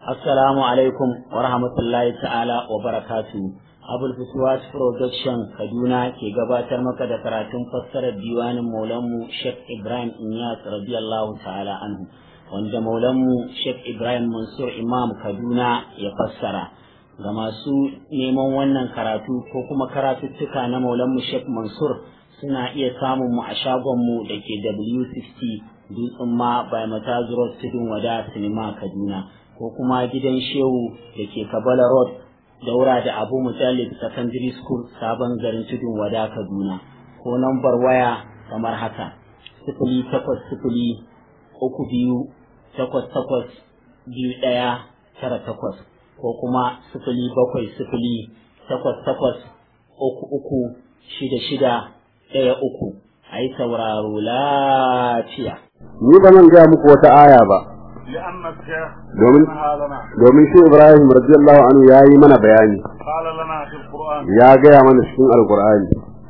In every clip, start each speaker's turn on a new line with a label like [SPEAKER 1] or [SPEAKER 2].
[SPEAKER 1] Assalamu alaikum wa rahmatullahi ta'ala wa barakatu. Abul Fuswat Production Kaduna ke gabatar maka da karatun fassarar diwanin Maulanmu Sheikh Ibrahim Inyas radiyallahu ta'ala anhu wanda Maulanmu Sheikh Ibrahim Mansur Imam Kaduna ya fassara. Ga masu neman wannan karatu ko kuma karatuttuka na Maulanmu Sheikh Mansur suna iya samun mu a shagonmu da ke W60 Dutsen ma by Matazu Road Tudun Wada Sinima Kaduna. ko kuma gidan shehu da ke kabala road daura da abu mutallib secondary school sabon garin tudun wada kaduna ko nambar waya kamar haka sifili takwas sifili uku biyu takwas takwas biyu ɗaya tara takwas ko kuma sifili bakwai sifili takwas takwas uku uku shida shida ɗaya uku a yi sauraro lafiya.
[SPEAKER 2] Ni ba nan gaya muku wata aya ba. domin domin shi Ibrahim radiyallahu anhu ya yi mana bayani ya gaya mana cikin alkur'ani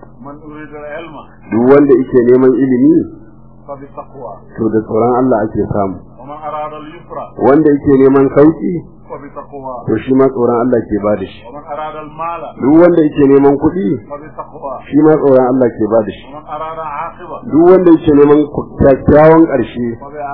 [SPEAKER 2] duk wanda yake neman ilimi to da tsoron Allah ake samu wanda yake neman sauki to shi ma tsoron Allah ke ba da shi duk wanda yake neman kuɗi shi ma tsoron Allah ke ba da shi duk wanda yake neman kyakkyawan ƙarshe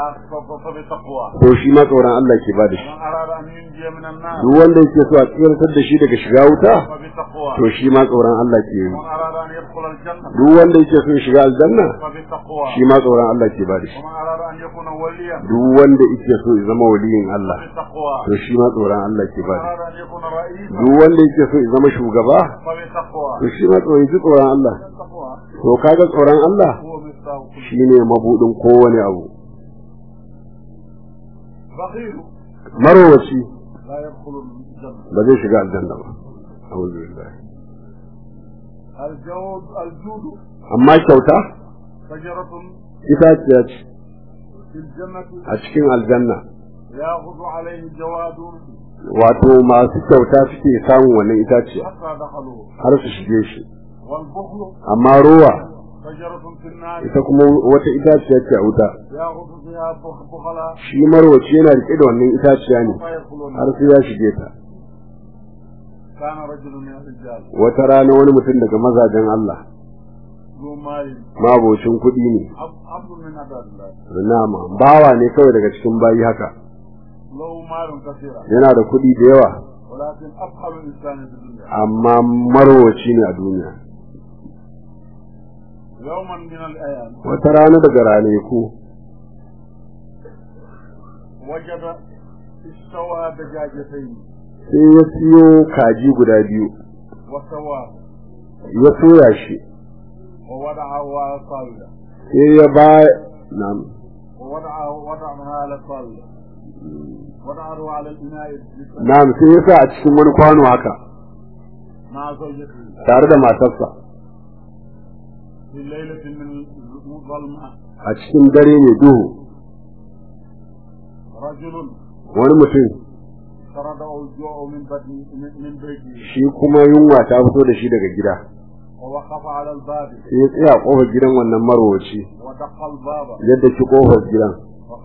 [SPEAKER 2] to shi ma tsoron Allah ke ba da shi duk wanda yake so a tsirantar da shi daga shiga wuta to shi ma tsoron Allah ke yi duk wanda yake so ya shiga aljanna shi ma tsoron Allah ke ba da shi duk wanda yake so ya zama waliyin Allah to shi ma tsoron Allah ke ba da shi duk wanda yake so ya zama shugaba to shi ma tsoron ji tsoron Allah to kaga tsoron Allah shine mabudin kowane abu marowaci ba zai shiga aljanna ba amma kyauta itaciya ce a cikin aljanna wato masu kyauta suke samun wannan itaciya har su shige shi amma ruwa ita kuma wata itaciya ce a wuta shi marwaci yana rike da wannan itaciya ne har sai ya shige ta wata rana wani mutum daga mazajen Allah mabocin kuɗi ne nama bawa ne kawai daga cikin bayi haka yana da kuɗi da yawa amma marwaci ne a duniya wata rana daga ranaku sai ya siyo kaji guda biyu ya soya shi sai ya ba nam Na'am sai ya sa a cikin wani kwano haka tare da matarsa a cikin dare mai duhu wani mutum shi kuma yunwa ta fito da shi daga gida sai ya tsaya a kofar gidan wannan marwaci yadda ki kofar gidan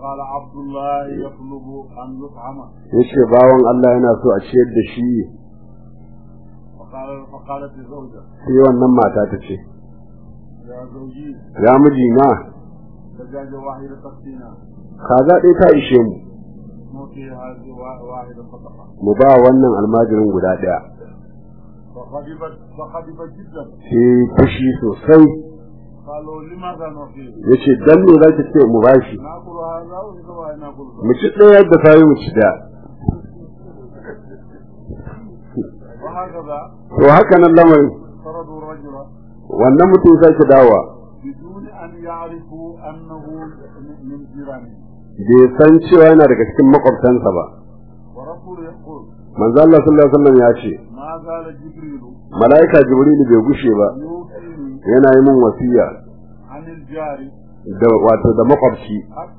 [SPEAKER 2] ya ce bawan Allah yana so a ciyar da shi sai wannan mata ta ce ya miji na kaza ɗaya ta ishe mu mu ba wannan almajirin guda ɗaya sai fushi sosai ya ce dan me za ki ce mu bashi mu ci ɗaya yadda ta yi mu ci da to haka nan lamarin wannan mutum sake dawa bai san cewa yana daga cikin makwabtansa ba manzo Allah sallallahu alaihi wasallam ya ce malaika jibril bai gushe ba yana yi min wasiya da wato da makwabci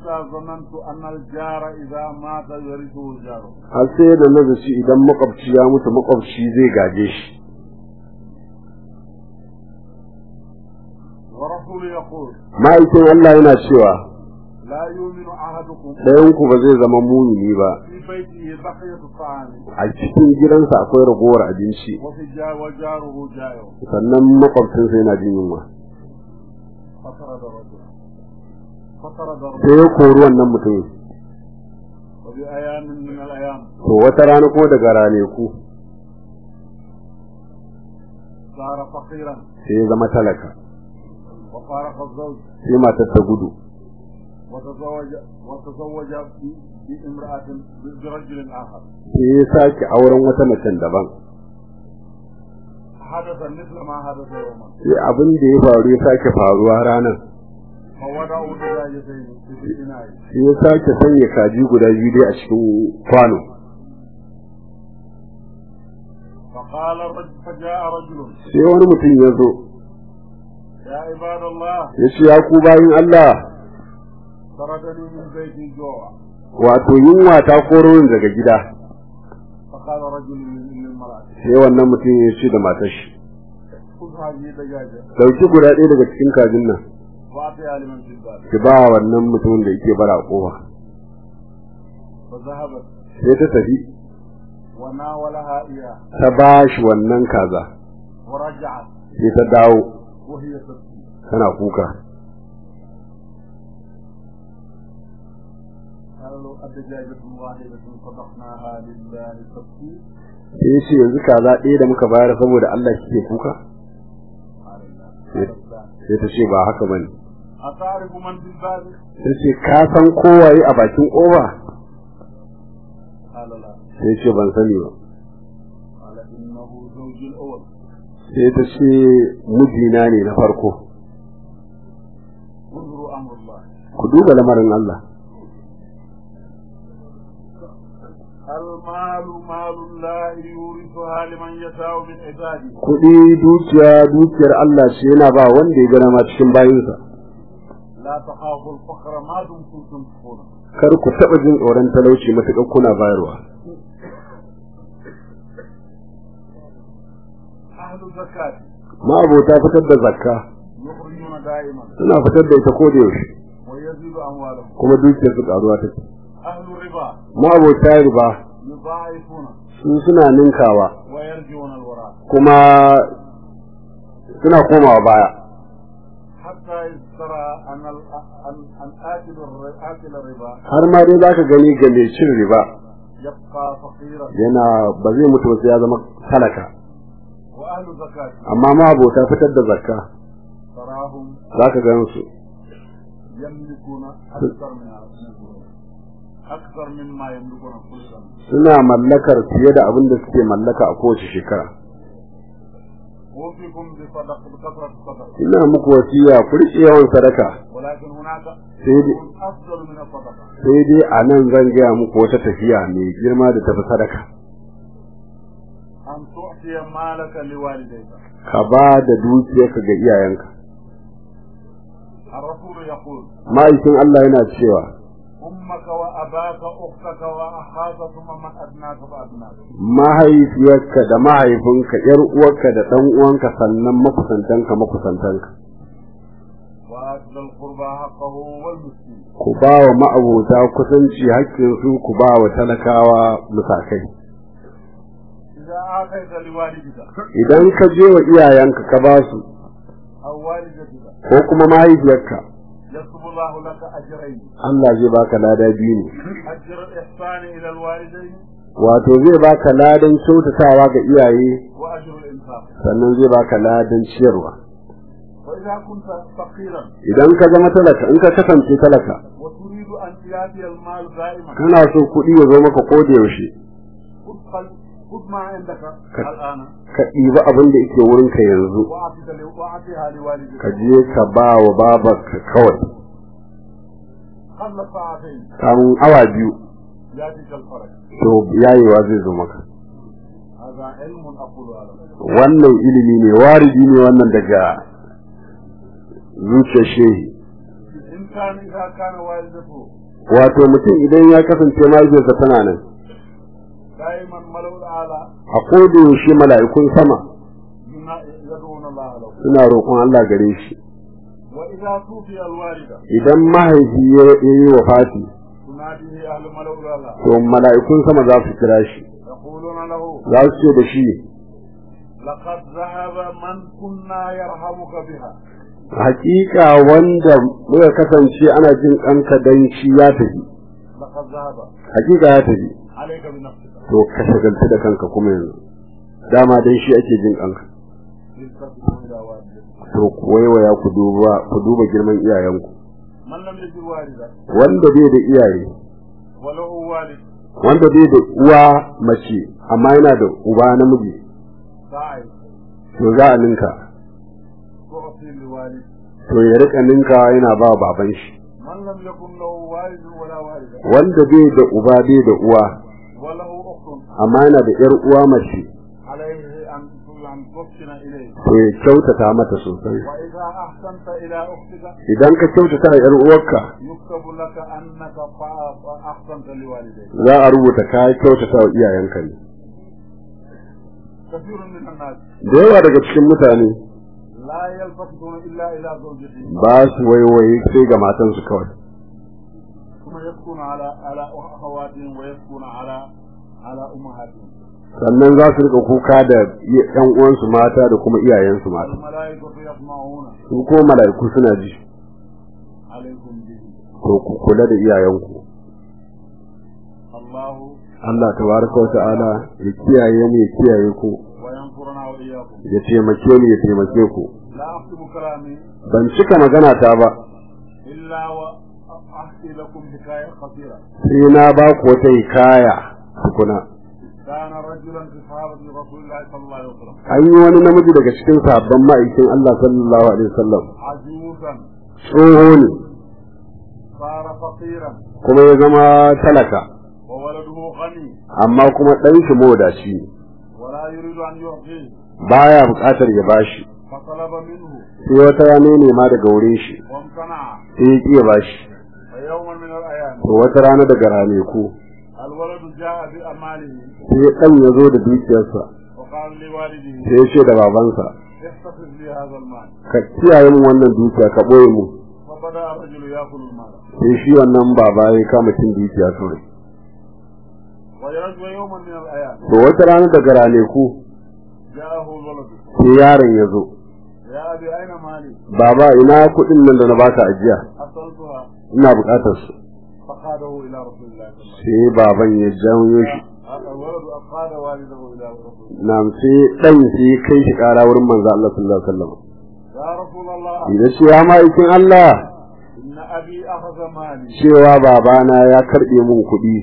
[SPEAKER 2] har sai da nazaci idan makwabci ya mutu makwabci zai gaje shi ma'aikin Allah yana cewa لا يؤمن أحدكم
[SPEAKER 3] ɗayan ku ba zai zama mumini ba
[SPEAKER 2] في بيته بقية الطعام
[SPEAKER 3] a cikin gidansa akwai ragowar abinci
[SPEAKER 2] وفي جا وجاره جائع
[SPEAKER 3] sannan makwabcinsa yana jin yunwa
[SPEAKER 2] فطرد الرجل فطرد
[SPEAKER 3] sai
[SPEAKER 2] الرجل
[SPEAKER 3] ya kori wannan mutumin
[SPEAKER 2] وفي أيام من الأيام
[SPEAKER 3] to wata rana kuma daga raneku
[SPEAKER 2] صار فقيرا
[SPEAKER 3] sai ya zama talaka
[SPEAKER 2] وفارق الزوج
[SPEAKER 3] sai matar ta gudu
[SPEAKER 2] وتزوج وتزوج ب- بامرأة برجل آخر
[SPEAKER 3] sai ya sake auren wata macen daban
[SPEAKER 2] حدث مثل ما حدث يوما
[SPEAKER 3] sai abin da ya faru ya sake faruwa ranar
[SPEAKER 2] فوضعوا دجاجتين في الإناء
[SPEAKER 3] sai ya sake sanya kaji guda biyu dai a cikin kwano
[SPEAKER 2] فقال الرجل فجاء رجل
[SPEAKER 3] sai wani mutum ya zo
[SPEAKER 2] يا عباد الله
[SPEAKER 3] ya ce ya ku bayin Allah
[SPEAKER 2] طردني من بيتي جوع
[SPEAKER 3] wato yunwa ta koro ni daga gida
[SPEAKER 2] فقال رجل للمرأة
[SPEAKER 3] sai wannan mutum ya ce da matar shi
[SPEAKER 2] خذ هذه الدجاجة
[SPEAKER 3] dauki guda ɗaya daga cikin kajin nan
[SPEAKER 2] وأعطيها لمن في الباب
[SPEAKER 3] ki ba wannan mutumin da yake bara kofa
[SPEAKER 2] فذهبت
[SPEAKER 3] sai ta tafi
[SPEAKER 2] وناولها إياه
[SPEAKER 3] ta ba shi wannan kaza
[SPEAKER 2] ورجعت
[SPEAKER 3] sai ta dawo
[SPEAKER 2] وهي تبكي
[SPEAKER 3] tana kuka
[SPEAKER 2] قالوا الدجاجة واحدة صدقناها لله تبكي
[SPEAKER 3] sai ya ce yanzu kaza ɗaya da muka bayar saboda Allah kike kuka
[SPEAKER 2] قال لا
[SPEAKER 3] إيه.
[SPEAKER 2] قالت لا.
[SPEAKER 3] sai ta ce ba haka bane
[SPEAKER 2] أتعرف من في الباب
[SPEAKER 3] sai ce ka san kowaye a bakin kofa
[SPEAKER 2] قال لا
[SPEAKER 3] sai ce ban sani ba
[SPEAKER 2] قال إنه زوج الأول
[SPEAKER 3] sai ta ce mijina ne na farko
[SPEAKER 2] انظروا أمر الله
[SPEAKER 3] ku duba lamarin Allah
[SPEAKER 2] المال مال الله يورثها لمن يشاء من عباده
[SPEAKER 3] kuɗi dukiya dukiyar Allah ce yana ba wanda ya gana ma cikin bayinsa
[SPEAKER 2] لا تخافوا الفقر ما دمتم تنفقون
[SPEAKER 3] kar ku taɓa jin tsoron talauci matuƙar kuna bayarwa
[SPEAKER 2] أهل الزكاة
[SPEAKER 3] ma'abota fitar da zakka
[SPEAKER 2] يخرجون دائما
[SPEAKER 3] suna fitar da ita ko da yaushe
[SPEAKER 2] ويزيد أموالهم
[SPEAKER 3] kuma dukiyar su ƙaruwa take
[SPEAKER 2] أهل الربا
[SPEAKER 3] ma'abota riba
[SPEAKER 2] يضاعفون
[SPEAKER 3] su suna ninkawa
[SPEAKER 2] ويرجون الوراء
[SPEAKER 3] kuma suna komawa baya
[SPEAKER 2] حتى يسترى أن ال- أن أن آكل الر- آكل الربا
[SPEAKER 3] har ma dai zaka gani ga mai cin riba
[SPEAKER 2] يبقى فقيرا
[SPEAKER 3] yana ba zai mutu ba sai ya zama talaka
[SPEAKER 2] وأهل الزكاة
[SPEAKER 3] amma ma'abota fitar da zakka
[SPEAKER 2] تراهم
[SPEAKER 3] zaka gan su
[SPEAKER 2] يملكون أكثر من أكثر مما يملكون كل سنة
[SPEAKER 3] suna mallakar fiye da abin da suke mallaka a kowace shekara
[SPEAKER 2] أوصيكم بصدق بكثرة الصدقة
[SPEAKER 3] ina muku wasiya ku riƙe yawan sadaka
[SPEAKER 2] ولكن هناك
[SPEAKER 3] سيدي.
[SPEAKER 2] شيء أفضل من الصدقة
[SPEAKER 3] sai dai a nan zan gaya muku wata tafiya mai girma da tafi sadaka
[SPEAKER 2] أن تعطي مالك لوالديك
[SPEAKER 3] ka ba da dukiyarka ga iyayenka
[SPEAKER 2] الرسول يقول
[SPEAKER 3] ma'aikin Allah yana cewa
[SPEAKER 2] أمك وأباك أختك وأخاك ثم من أدناك فأدناك
[SPEAKER 3] mahaifiyarka da mahaifinka yar uwarka da ɗan uwanka sannan makusantanka makusantanka
[SPEAKER 2] وآت ذا القربى حقه والمسكين
[SPEAKER 3] ku ba wa ma'abota kusanci haƙƙinsu ku ba wa talakawa musakai
[SPEAKER 2] إذا آتيت لوالدك
[SPEAKER 3] idan ka je wa iyayenka ka ba su
[SPEAKER 2] أو والدتك
[SPEAKER 3] ko kuma mahaifiyarka
[SPEAKER 2] يكتب الله لك أجرين
[SPEAKER 3] Allah zai baka lada biyu ne
[SPEAKER 2] أجر الإحسان إلى الوالدين
[SPEAKER 3] wato zai baka ladan kyautatawa ga iyaye
[SPEAKER 2] وأجر الإنفاق
[SPEAKER 3] sannan zai baka ladan ciyarwa
[SPEAKER 2] وإذا كنت فقيرا
[SPEAKER 3] idan ka zama talaka in ka kasance talaka
[SPEAKER 2] وتريد أن يأتي المال دائما
[SPEAKER 3] kana so kuɗi ya zo maka ko da yaushe
[SPEAKER 2] خذ خل- خذ ما عندك الآن
[SPEAKER 3] ka ɗiba abin da yake wurinka yanzu
[SPEAKER 2] وأعطيك ل- وأعطيها لوالدك
[SPEAKER 3] ka je ka ba wa babarka kawai
[SPEAKER 2] قبل ساعتين
[SPEAKER 3] kamun awa biyu
[SPEAKER 2] يأتيك الفرج
[SPEAKER 3] to yayewa zai zo maka
[SPEAKER 2] هذا علم أقول هذا
[SPEAKER 3] wannan ilimi ne waridi ne wannan daga zuciyar shehi
[SPEAKER 2] الإنسان إذا كان والدته
[SPEAKER 3] wato mutum idan ya kasance mahaifiyarsa tana nan
[SPEAKER 2] دائما ملو الأعلى
[SPEAKER 3] a koda yaushe mala'ikun sama
[SPEAKER 2] ينا- يدعون الله له
[SPEAKER 3] suna roƙon Allah gare shi
[SPEAKER 2] وإذا توفي الوالدة
[SPEAKER 3] idan mahaifi ya yi wa fati
[SPEAKER 2] تناديه أهل ملو الأعلى
[SPEAKER 3] to mala'ikun sama za su kira shi
[SPEAKER 2] يقولون له
[SPEAKER 3] za su ce da shi
[SPEAKER 2] لقد ذهب من كنا يرحمك بها
[SPEAKER 3] hakika wanda muka kasance ana jin ɗanka dan shi ya tafi
[SPEAKER 2] لقد ذهب
[SPEAKER 3] hakika ya tafi
[SPEAKER 2] عليك بنفسك
[SPEAKER 3] to ka shagaltu da kanka kuma yanzu dama dan shi ake jin ɗanka
[SPEAKER 2] التفتوا إلى والدك
[SPEAKER 3] to ku waiwaya ku duba ku duba girman iyayenku
[SPEAKER 2] من لم يجد والدا
[SPEAKER 3] wanda bai da iyaye
[SPEAKER 2] وله والد
[SPEAKER 3] wanda bai da uwa mace amma yana da uba namiji
[SPEAKER 2] ساعد
[SPEAKER 3] to za a ninka
[SPEAKER 2] تعطي لوالد
[SPEAKER 3] to ya rika ninka yana ba baban shi
[SPEAKER 2] من لم يكن له والد ولا والدة
[SPEAKER 3] wanda bai da uba bai da uwa
[SPEAKER 2] وله أخت
[SPEAKER 3] amma yana da yar uwa mace
[SPEAKER 2] عليه أن أن تحسن إليه
[SPEAKER 3] to ya kyautata mata sosai
[SPEAKER 2] وإذا أحسنت إلى أختك
[SPEAKER 3] idan ka kyautata a yar uwarka
[SPEAKER 2] يكتب لك أنك فا- أحسنت لوالديك
[SPEAKER 3] za a rubuta ka kyautata wa iyayenka ne
[SPEAKER 2] كثير من الناس
[SPEAKER 3] da yawa daga cikin mutane
[SPEAKER 2] لا يلتفتون إلا إلى زوجته
[SPEAKER 3] ba su waiwaye sai ga matansu kawai
[SPEAKER 2] ثم يسكن على على أخواتهم ويسكن على على أمهاتهم
[SPEAKER 3] sannan za su rika kuka da yan uwansu mata da kuma iyayensu mata
[SPEAKER 2] والملائكة يسمعون
[SPEAKER 3] su ko mala'iku suna ji
[SPEAKER 2] عليكم به
[SPEAKER 3] to ku kula da iyayenku
[SPEAKER 2] الله
[SPEAKER 3] Allah tabaraka wa ta'ala ya kiyaye mu ya kiyaye ku
[SPEAKER 2] وينصرنا وإياكم
[SPEAKER 3] ya taimake mu ya taimake ku
[SPEAKER 2] لا أختم كلامي
[SPEAKER 3] ban cika magana ta ba
[SPEAKER 2] إلا وأحكي لكم حكاية قصيرة
[SPEAKER 3] sai na ba ku wata hikaya tukuna
[SPEAKER 2] كان رجلا في صحابة رسول الله صلى الله عليه وسلم
[SPEAKER 3] an yi wani namiji daga cikin sahabban ma'aikin Allah sallallahu alaihi wasallam
[SPEAKER 2] عجوزا
[SPEAKER 3] tsoho ne
[SPEAKER 2] صار فقيرا
[SPEAKER 3] kuma ya zama talaka
[SPEAKER 2] وولده غني
[SPEAKER 3] amma kuma ɗan shi modaci ne
[SPEAKER 2] ولا يريد أن يعطيه
[SPEAKER 3] baya buƙatar ya bashi
[SPEAKER 2] فطلب منه
[SPEAKER 3] sai wata ya nema daga wurin shi
[SPEAKER 2] وامتنع
[SPEAKER 3] sai ya ƙi ya bashi
[SPEAKER 2] فيوما من الأيام
[SPEAKER 3] to wata rana daga raneku
[SPEAKER 2] الولد جاء بأماله
[SPEAKER 3] sai ɗan ya zo da dukiyarsa
[SPEAKER 2] وقال لوالده
[SPEAKER 3] sai ya ce da babansa
[SPEAKER 2] احتفظ لي هذا المال
[SPEAKER 3] ka kiyaye min wannan dukiya ka ɓoye mu
[SPEAKER 2] فبدأ الرجل يأكل المال
[SPEAKER 3] sai shi wannan baba ya kama cin dukiya kawai
[SPEAKER 2] ويرجو يوما من الأيام
[SPEAKER 3] to wata rana daga raneku
[SPEAKER 2] جاءه الولد
[SPEAKER 3] sai yaron ya zo
[SPEAKER 2] يا أبي أين مالي
[SPEAKER 3] baba ina kuɗin nan da na baka ajiya
[SPEAKER 2] أصلتها
[SPEAKER 3] ina buƙatar su
[SPEAKER 2] فقاده إلى رسول الله صلى الله عليه وسلم
[SPEAKER 3] sai baban ya janyo shi
[SPEAKER 2] الولد أقاد والده إلى رسول الله
[SPEAKER 3] na sai ɗan sai ya kai shi ƙara wurin manzo Allah sallallahu alaihi wasallam
[SPEAKER 2] يا رسول الله
[SPEAKER 3] idan ce ya ma'aikin Allah
[SPEAKER 2] إن أبي أخذ مالي
[SPEAKER 3] cewa babana ya karɓe mun kuɗi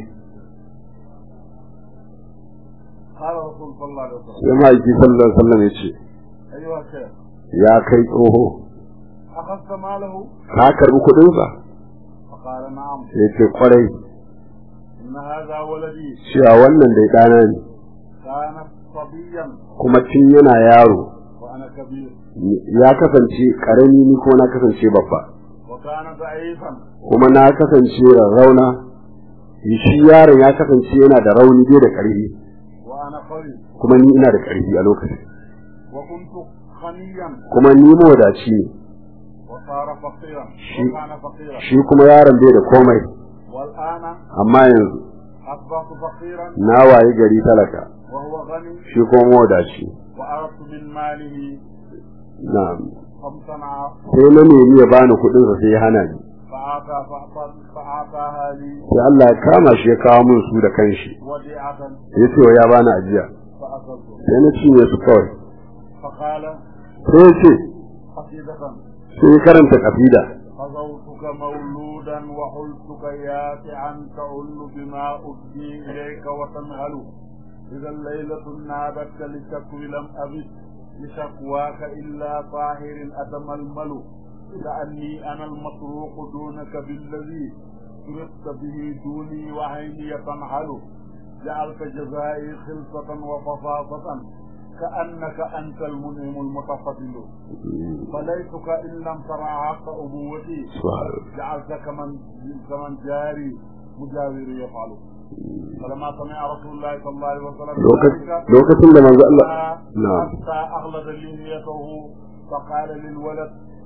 [SPEAKER 2] قال رسول صلى الله عليه وسلم
[SPEAKER 3] sai ma'aiki sallallahu alaihi wasallam ya ce
[SPEAKER 2] أيها الشيخ
[SPEAKER 3] ya kai tsoho
[SPEAKER 2] أخذت ماله
[SPEAKER 3] ka karɓi kuɗinsa
[SPEAKER 2] فقال نعم
[SPEAKER 3] sai ce kwarai
[SPEAKER 2] إن هذا ولدي
[SPEAKER 3] cewa wannan dai ɗana ne
[SPEAKER 2] كان صبيا
[SPEAKER 3] kuma tun yana yaro
[SPEAKER 2] وأنا كبير
[SPEAKER 3] ya kasance ƙarami ni ko na kasance babba
[SPEAKER 2] وكان ضعيفا
[SPEAKER 3] kuma na kasance rarrauna shi yaron ya kasance yana da rauni bai da ƙarfi
[SPEAKER 2] وأنا قوي
[SPEAKER 3] kuma ni ina da ƙarfi a lokacin
[SPEAKER 2] وكنت غنيا
[SPEAKER 3] kuma ni mawadaci ne
[SPEAKER 2] وصار فقيرا
[SPEAKER 3] شيء.
[SPEAKER 2] وكان فقيرا
[SPEAKER 3] shi kuma yaron bai da komai
[SPEAKER 2] والآن
[SPEAKER 3] amma yanzu
[SPEAKER 2] أصبحت فقيرا
[SPEAKER 3] na wayi gari talaka
[SPEAKER 2] وهو غني
[SPEAKER 3] shi kuma mawadaci
[SPEAKER 2] وأردت من ماله
[SPEAKER 3] na
[SPEAKER 2] فامتنع
[SPEAKER 3] sai na nemi ya bani kuɗin sa sai ya hana ni
[SPEAKER 2] فأعطى فأعطى- فأعطاها لي
[SPEAKER 3] sai Allah ya kama shi ya kawo min su da kanshi
[SPEAKER 2] وديعة
[SPEAKER 3] ya ce wa ya bani ajiya
[SPEAKER 2] فأخذته
[SPEAKER 3] sai na cinye su kawai
[SPEAKER 2] فقال
[SPEAKER 3] sai ya ce
[SPEAKER 2] قصيدة
[SPEAKER 3] sai ya karanta kafida
[SPEAKER 2] خذوتك مولودا وحلتك يافعا تعل بما أدي إليك وتنهل إذا الليلة نابتك لتكوي لم أبد لشكواك إلا طاهر أتململ كأني أنا المطروق دونك بالذي سرقت به دوني وعيني تنحل جعلت جزائي خلصة وفصاصة كأنك أنت المنعم المتفضل فليتك إن لم ترى حق أبوتي جعلت كمن كمن جاري مجاوري يفعل فلما سمع رسول الله صلى الله عليه وسلم ذلك
[SPEAKER 3] lokacin da manzo Allah na'am
[SPEAKER 2] حتى أغلظ لحيته فقال للولد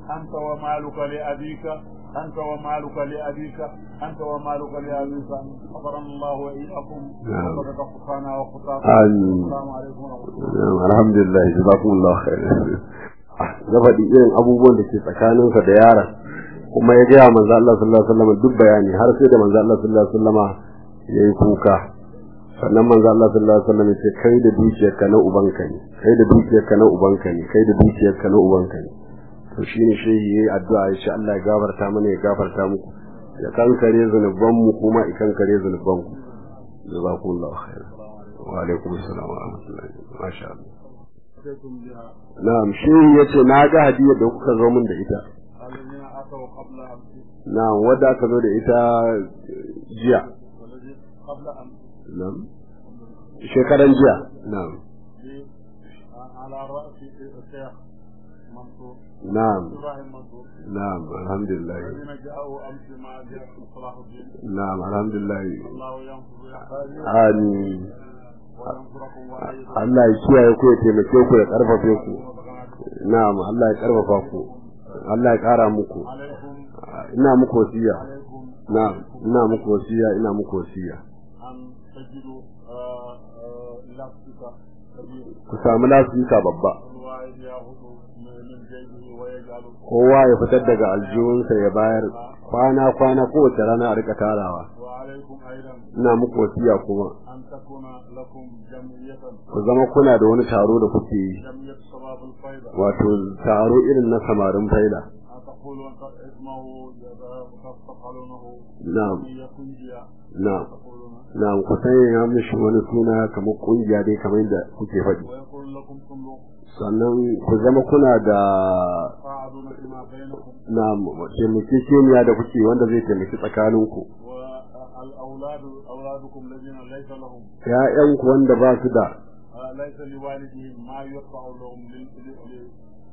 [SPEAKER 4] أنت ومالك لأبيك أنت ومالك لأبيك أنت ومالك لأبيك غفرنا الله وإياكم وصدق خطانا وخطاكم
[SPEAKER 3] آمين.
[SPEAKER 4] السلام عليكم ورحمة الله
[SPEAKER 3] Na'am, alhamdulillah jazakumullahu khairan ya faɗi irin abubuwan da ke tsakaninsa da yaron kuma ya gaya manzo Allah sallallahu alaihi wasallam duk bayani har sai da manzo Allah sallallahu alaihi wasallam ya yi kuka sannan manzo Allah sallallahu alaihi wasallam ya ce kai da dukiyarka na ubanka ne kai da dukiyarka na ubanka ne kai da dukiyarka na ubanka ne to shine shehi yayi addu'a ya ce Allah ya gafarta mana ya gafarta muku ya kankare zunuban mu kuma ya kankare zunuban ku jazakumullahu khairan wa alaikum assalam wa rahmatullahi masha Allah
[SPEAKER 4] أتيتم بها
[SPEAKER 3] na'am shehi yace na ga hadiyar da kuka zo min da ita
[SPEAKER 4] الذين أتوا قبل أمس
[SPEAKER 3] na'am wadda aka zo da ita jiya
[SPEAKER 4] والذي قبل أمس
[SPEAKER 3] na'am shekaran jiya na'am
[SPEAKER 4] لي- على رأس الشيخ منصور
[SPEAKER 3] na'am
[SPEAKER 4] إبراهيم منصور
[SPEAKER 3] na'am alhamdulillah
[SPEAKER 4] الذين جاءوا أمس مع جاء صلاح الدين
[SPEAKER 3] na'am alhamdulillah
[SPEAKER 4] الله ينصر يحفظكم
[SPEAKER 3] amin
[SPEAKER 4] وينصركم ويعيدكم
[SPEAKER 3] Allah ya kiyaye ku ya taimake ku ya karfafe ku na'am Allah ya karfafa ku Allah ya kara muku
[SPEAKER 4] عليكم
[SPEAKER 3] ina muku wasiya
[SPEAKER 4] عليكم
[SPEAKER 3] na'am ina muku wasiya ina muku wasiya
[SPEAKER 4] أن تجدوا آه، آه، لافتك كبير
[SPEAKER 3] ku samu lasika babba
[SPEAKER 4] الواحد يأخذ من من جيبه ويجعله
[SPEAKER 3] kowa ya fitar daga aljihunsa ya bayar kwana kwana kowace rana a rika tarawa
[SPEAKER 4] وعليكم أيضا
[SPEAKER 3] ina muku wasiya kuma
[SPEAKER 4] أن تكون لكم جمعية
[SPEAKER 3] ku zama kuna da wani taro da kuke yi
[SPEAKER 4] جمعية شباب الفيضة
[SPEAKER 3] wato taro irin na samarin faila
[SPEAKER 4] أن تقولوا أن اسمه تفعلونه
[SPEAKER 3] na'am
[SPEAKER 4] جمعية كنجية
[SPEAKER 3] na'am
[SPEAKER 4] تقولون
[SPEAKER 3] na'am ku sanya mishi wani suna kamar kungiya dai kamar yadda kuke faɗi
[SPEAKER 4] ويقول لكم صندوق
[SPEAKER 3] sannan ku zama kuna da
[SPEAKER 4] تساعدون فيما بينكم
[SPEAKER 3] na taimakekeniya da kuke wanda zai taimaki tsakaninku
[SPEAKER 4] والأولاد أولادكم الذين ليس لهم
[SPEAKER 3] ‘ya'yanku wanda ba su da
[SPEAKER 4] آه، ليس لوالدهم ما يدفع لهم لل- لل- لل-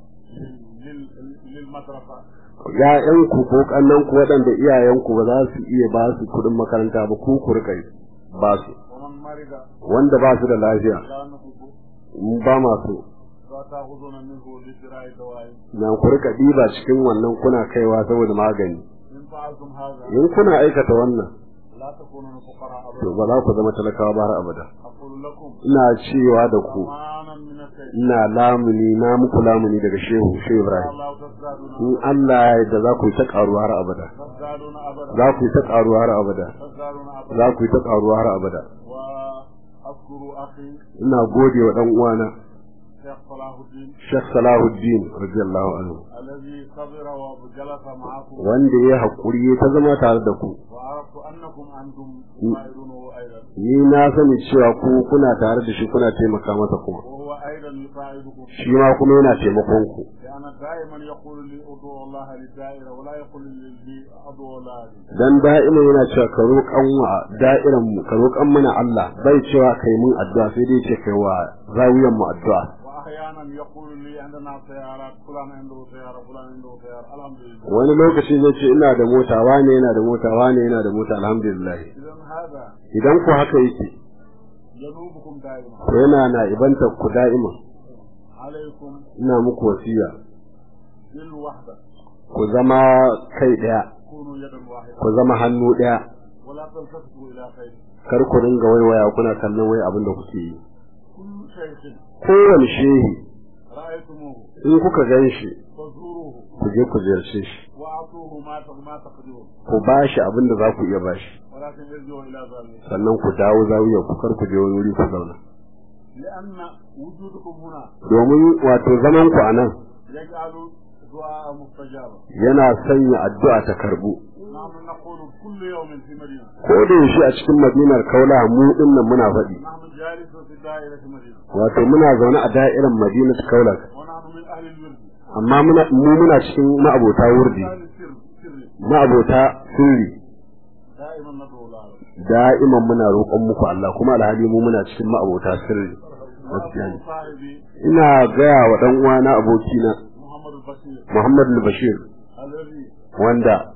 [SPEAKER 4] لل- لل- للمدرسة
[SPEAKER 3] ‘ya'yanku ko ƙannanku waɗanda iyayenku ba za su iya ba su kuɗin makaranta ba ku ku rika ba su
[SPEAKER 4] ومن مرض
[SPEAKER 3] wanda ba su da lafiya
[SPEAKER 4] لا نحب
[SPEAKER 3] mu ba masu
[SPEAKER 4] فتأخذون منه لشراء دواء
[SPEAKER 3] na ku rika ɗiba cikin wannan kuna kaiwa saboda magani
[SPEAKER 4] إن فعلتم هذا
[SPEAKER 3] in kuna aikata wannan
[SPEAKER 4] لا تكونون فقراء
[SPEAKER 3] to
[SPEAKER 4] أبدا
[SPEAKER 3] ba za ku zama talakawa ba har abada
[SPEAKER 4] أقول لكم
[SPEAKER 3] ina cewa da ku
[SPEAKER 4] أمانا من الشيء
[SPEAKER 3] ina lamuni na muku lamuni daga shehu shehu ibrahim
[SPEAKER 4] الله تزدادون
[SPEAKER 3] in Allah ya yarda za ku yi ta ƙaruwa har abada
[SPEAKER 4] تزدادون أبدا
[SPEAKER 3] za ku yi ta ƙaruwa har abada
[SPEAKER 4] تزدادون أبدا
[SPEAKER 3] za ku yi ta ƙaruwa har abada
[SPEAKER 4] وأذكر أخي
[SPEAKER 3] ina gode wa dan uwana
[SPEAKER 4] شيخ صلاح الدين
[SPEAKER 3] Sheikh Salahuddin radiyallahu anhu
[SPEAKER 4] الذي صبر وجلس معكم
[SPEAKER 3] wanda ya haƙuri ta zama tare da ku
[SPEAKER 4] وعرفت أنكم أنتم تساعدونه أيضا
[SPEAKER 3] ni na sani cewa ku kuna tare da shi kuna taimaka masa kuma
[SPEAKER 4] وهو أيضا يساعدكم
[SPEAKER 3] shi ma kuma yana taimakon ku
[SPEAKER 4] لأن دائما يقول لي ادعوا الله للدائرة ولا يقول لي ادعوا الله لي
[SPEAKER 3] dan da'ima yana cewa ka roƙan wa da'iran mu ka roƙan mana Allah bai cewa kai mun addu'a sai dai ce kai wa zawiyan mu addu'a
[SPEAKER 4] وأحيانا يقول لي عندنا سيارات فلان عنده سيارة فلان عنده سيارة الحمد لله
[SPEAKER 3] wani lokaci zai ce ina da mota wane yana da mota wane yana da mota alhamdulillah
[SPEAKER 4] إذا هذا
[SPEAKER 3] idan ku haka yake
[SPEAKER 4] ينوبكم دائما
[SPEAKER 3] to yana na ibanta ku da'ima
[SPEAKER 4] عليكم
[SPEAKER 3] ina muku wasiya
[SPEAKER 4] بالوحدة
[SPEAKER 3] ku zama kai daya
[SPEAKER 4] كونوا يدا واحدة
[SPEAKER 3] ku zama hannu daya
[SPEAKER 4] ولا تلتفتوا إلى خير
[SPEAKER 3] kar ku dinga waiwaya kuna kallon wai abin da kuke yi
[SPEAKER 4] كل شيء
[SPEAKER 3] kowane shehi
[SPEAKER 4] رأيتموه
[SPEAKER 3] in kuka gan shi
[SPEAKER 4] فزوروه
[SPEAKER 3] ku je ku ziyarce shi
[SPEAKER 4] وأعطوه ما ما تقدرون
[SPEAKER 3] ku ba shi abin da za ku iya ba shi
[SPEAKER 4] ولكن ارجعوا إلى ذلك
[SPEAKER 3] sannan ku dawo zawiya ku kar ku je wani wuri ku zauna
[SPEAKER 4] لأن وجودكم هنا
[SPEAKER 3] domin wato zaman ku anan
[SPEAKER 4] يجعل دعاء مستجابا
[SPEAKER 3] yana sanya addu'a ta karbu
[SPEAKER 4] نحن نقول كل يوم في مدينة
[SPEAKER 3] ko da yaushe a cikin madinar kaula mu dinnan muna faɗi
[SPEAKER 4] نحن جالسون في دائرة مدينة
[SPEAKER 3] wato muna zaune a da'irar madinar kaula
[SPEAKER 4] ونحن من أهل الورد
[SPEAKER 3] amma muna mu muna cikin ma'abota wurdi
[SPEAKER 4] أهل السر سر
[SPEAKER 3] ma'abota sirri
[SPEAKER 4] دائما ندعو الله
[SPEAKER 3] da'iman muna roƙon muku Allah kuma alhali mu muna cikin ma'abota sirri gaskiya ne
[SPEAKER 4] وأبو صاحبي
[SPEAKER 3] ina gaya wa dan uwana abokina
[SPEAKER 4] محمد البشير
[SPEAKER 3] Muhammad al-Bashir
[SPEAKER 4] الذي
[SPEAKER 3] wanda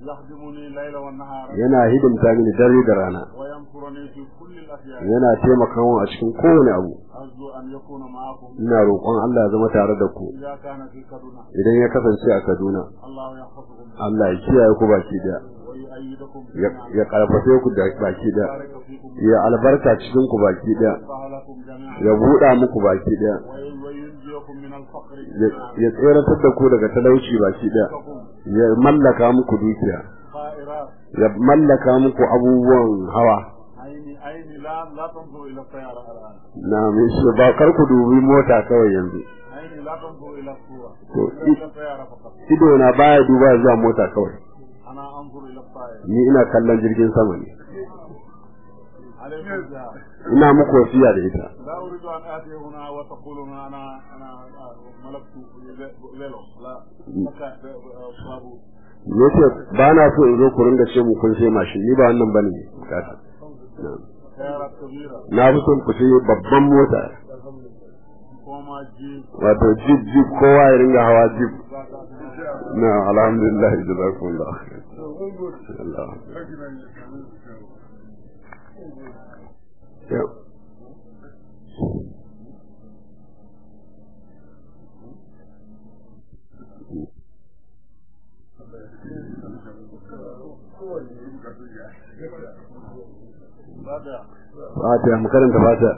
[SPEAKER 4] يخدمني الليل والنهار
[SPEAKER 3] yana hidimta mini dare da rana
[SPEAKER 4] وينصرني في كل الأشياء
[SPEAKER 3] yana taimaka min a cikin kowane abu
[SPEAKER 4] أرجو أن يكون معكم
[SPEAKER 3] ina roƙon Allah ya zama tare da ku
[SPEAKER 4] إذا كان في كدنا
[SPEAKER 3] idan ya kasance a Kaduna
[SPEAKER 4] الله يحفظكم
[SPEAKER 3] Allah ya kiyaye ku baki daya
[SPEAKER 4] ويؤيدكم
[SPEAKER 3] ya ya karfafe ku da baki daya
[SPEAKER 4] ويبارك فيكم
[SPEAKER 3] ya albarka cikin ku baki daya
[SPEAKER 4] ويفتح لكم جميعا
[SPEAKER 3] ya buɗa muku baki daya
[SPEAKER 4] وي- وينجيكم من الفقر
[SPEAKER 3] ya- ya tseratar da ku daga talauci baki daya
[SPEAKER 4] لكم
[SPEAKER 3] ya mallaka muku dukiya
[SPEAKER 4] طائرات
[SPEAKER 3] ya mallaka muku abubuwan hawa
[SPEAKER 4] عيني عيني لا لا تنظر إلى الطيارة الآن
[SPEAKER 3] na mai shi ba kar ku dubi mota kawai yanzu
[SPEAKER 4] عيني لا تنظر إلى الصورة
[SPEAKER 3] تو-
[SPEAKER 4] إلى الطيارة فقط
[SPEAKER 3] ido na baya duba zuwa mota kawai
[SPEAKER 4] أنا أنظر إلى الطائرة
[SPEAKER 3] ni ina kallon jirgin sama ne
[SPEAKER 4] عليكم بها
[SPEAKER 3] ina muku wasiya da ita
[SPEAKER 4] لا أريد أن آتي هنا وتقولون أنا أنا ملكت فيلو لا مكان بابو
[SPEAKER 3] yace ba na so in zo ku ringa ce mu kun sai mashin ni ba wannan bane bukata Na.
[SPEAKER 4] سيارات كبيرة
[SPEAKER 3] na fi son ku sai babban mota
[SPEAKER 4] كوما جيب
[SPEAKER 3] wato jeep jeep kowa ya ringa hawa jeep na alhamdulillah jazakumullah khair Allah Yau.
[SPEAKER 4] هذا
[SPEAKER 3] Fatiha mu karanta Fatiha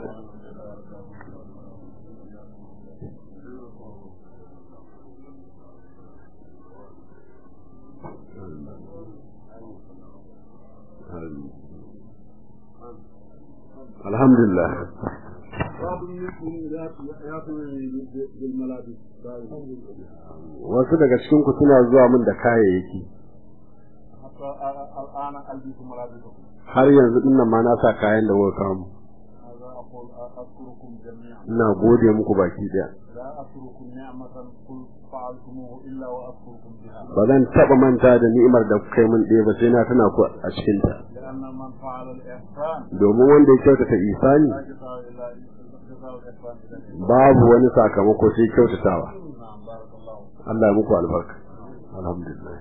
[SPEAKER 3] Alhamdulillah
[SPEAKER 4] بعض منكم يأتي بالملابس
[SPEAKER 3] wasu daga cikin ku suna zuwa min da kayayyaki
[SPEAKER 4] حتى الآن ألبس ملابسكم
[SPEAKER 3] har yanzu din nan ma na sa kayan da kuka kawo mu.
[SPEAKER 4] هذا أقول أذكركم جميعا
[SPEAKER 3] ina gode muku baki daya
[SPEAKER 4] لا أتركم نعمة قل فعلتموه إلا وأذكركم بها
[SPEAKER 3] ba zan taba manta da ni'imar da kuka yi min ɗaya ba sai na tana ku a cikin ta
[SPEAKER 4] لأن من فعل الإحسان
[SPEAKER 3] domin wanda ya kyautata isani
[SPEAKER 4] لا جزاء إلا جزاء الإحسان إلا الإحسان
[SPEAKER 3] babu wani sakamako sai kyautatawa
[SPEAKER 4] نعم بارك الله
[SPEAKER 3] Allah ya muku albarka alhamdulillah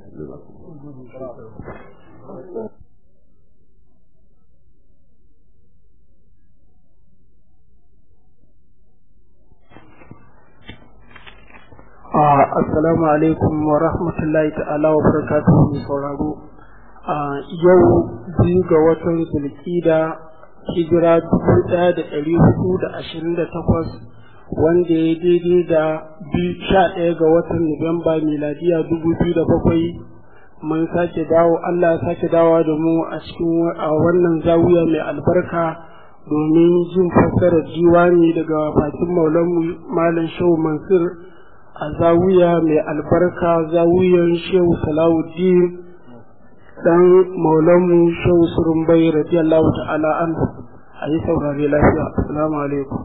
[SPEAKER 5] Assalamu alaikum wa rahmatullahi ta'ala wa barakatuhu mai sauraro. Ah, Yau biyu ga watan Zulkida hijira dubu ɗaya da ɗari hudu da ashirin da takwas wanda ya daidai da biyu sha ɗaya ga watan Nuwamba miladiya dubu biyu da bakwai mun sake dawo Allah ya sake dawowa da mu a cikin wa- a wannan zawiya mai albarka domin jin fassarar diwani daga bakin maulanmu Malam Shehu Mansur a zawiya mai albarka zawiyan shehu salawuddin dan maulanmu shehu surumbai radiyallahu ta'ala an a yi saurare lafiya assalamu alaikum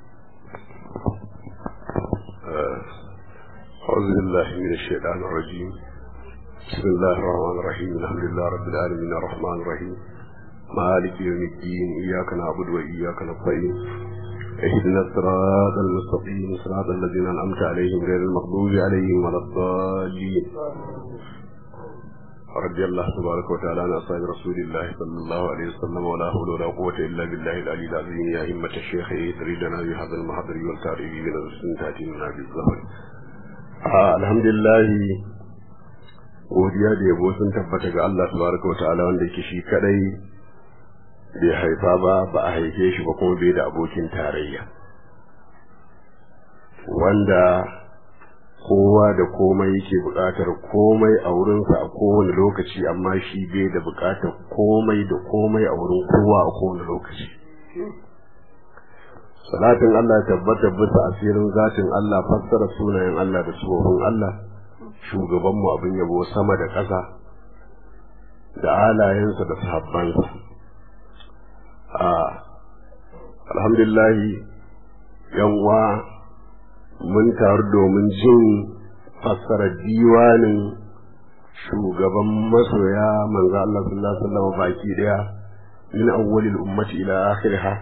[SPEAKER 3] أعوذ بالله من الشيطان الرجيم بسم الله الرحمن الرحيم الحمد لله رب العالمين الرحمن الرحيم مالك يوم الدين إياك نعبد وإياك نستعين اهدنا الصراط المستقيم صراط الذين أنعمت عليهم غير المغضوب عليهم ولا الضالين رضي الله تبارك وتعالى عن أصحاب رسول الله صلى الله عليه وسلم ولا حول ولا قوة إلا بالله العلي العظيم يا همة الشيخ تريدنا بهذا المحضر والتعريف من السنة تأتينا بالظهر آه الحمد لله godiya da yabo sun tabbata ga Allah tabaraka wa ta'ala wanda yake shi kadai bai haifa ba ba a haife shi ba kuma bai da abokin tarayya wanda kowa da komai yake buƙatar komai a wurinsa a kowane lokaci amma shi bai da buƙatar komai da komai a wurin kowa a kowane lokaci salatin Allah ya tabbata bisa asirin zatin Allah fassara sunayen Allah da tsohon Allah shugabanmu abin yabo sama da ƙasa da alayensa da sahabbansa a alhamdulillahi uwa mun taru domin jin fassarar diwanin shugaban masoya manzo Allah sallallahu alaihi wasallam baki daya min awwalil ummati ila akhiriha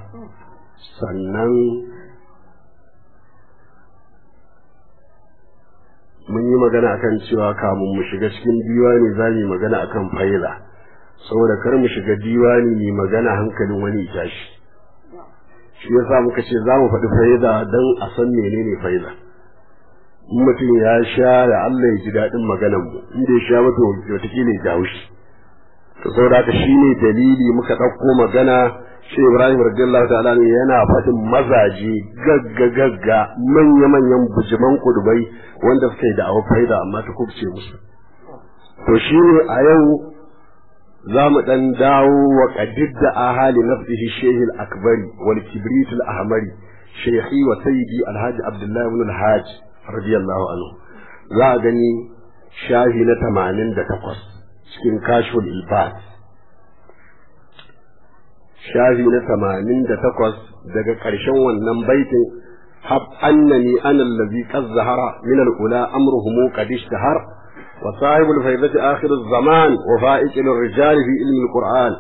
[SPEAKER 3] sannan mun yi magana akan cewa kamun mu shiga cikin diwani za mu yi magana akan faila saboda kar mu shiga diwani mu magana hankalin wani ya tashi shi yasa muka ce za mu faɗi faida don a san menene faida in mutum ya sha da Allah ya ji daɗin maganar mu in bai sha ba to wataƙila ya jawo shi to saboda haka shine dalili muka ɗauko magana shi Ibrahim radiyallahu ta'ala ne yana faɗin mazaje gagga gagga manya manyan bujiman kudubai wanda suka yi da awa faida amma ta kubce musu to shine a yau za mu ɗan dawo wa ƙadid da ahali nafsihi shehi al-akbari wal kibrit al-ahmari shehi wa sayyidi alhaji abdullahi ibn al-hajj radiyallahu anhu za a gani shahi na tamanin da takwas cikin kashful ilbas shahi na tamanin da takwas daga ƙarshen wannan baitin hab annani ana allazi qad zahara min al-ula amruhum qad ishtahar وصاحب الفيضة آخر الزمان وفائق للرجال في علم القرآن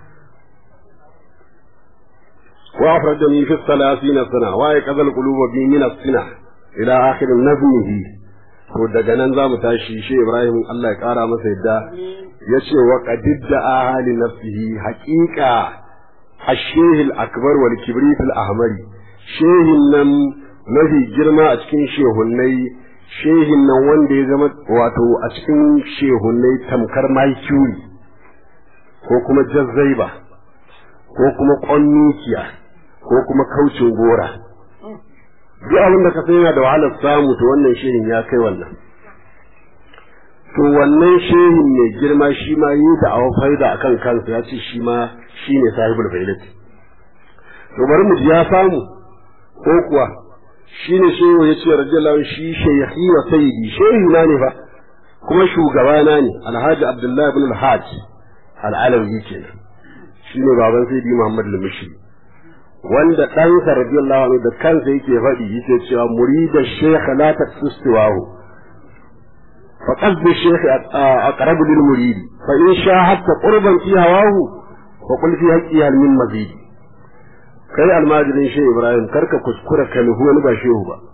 [SPEAKER 3] وأفردني في الثلاثين سنة وأيقظ القلوب بي من السنة إلى آخر نظمه to daga nan za mu tashi shi Ibrahim Allah ya ƙara masa yadda ya ce wa qadidda ahali nafsihi haƙiƙa ashehil akbar wal kibrit al ahmari shehin nan mafi girma a cikin shehunnai shehin nan wanda ya zama wato a cikin shehunnai tamkar maikuri ko kuma jazzaiba ko kuma ƙonnukiya ko kuma kaucin gora duk abin da ka san yana da wahalar samu to wannan shehin ya kai wannan to wannan shehin mai girma shi ma yi da awa faida a kan kansa ya ce shi ma shi ne sahibul faidati to bari mu ya samu ko kuwa shi ne shehu ya ce radiyallahu shi shaykhi wa sayyidi shehu na ne fa kuma shugabana ne alhaji abdullahi ibn alhaj al'alawi kenan shi ne baban sayyidi muhammad al-mushi wanda ɗansa radiyallahu anhu da kansa yake faɗi yake cewa murida shaykh la taqsistuhu fa qasdu shaykh aqrabu lil murid fa in shahadta qurban fi hawahu fa qul fi haqqi hal min mazid kai almajirin shehu ibrahim karka kuskura ka nuhu wani ba shehu ba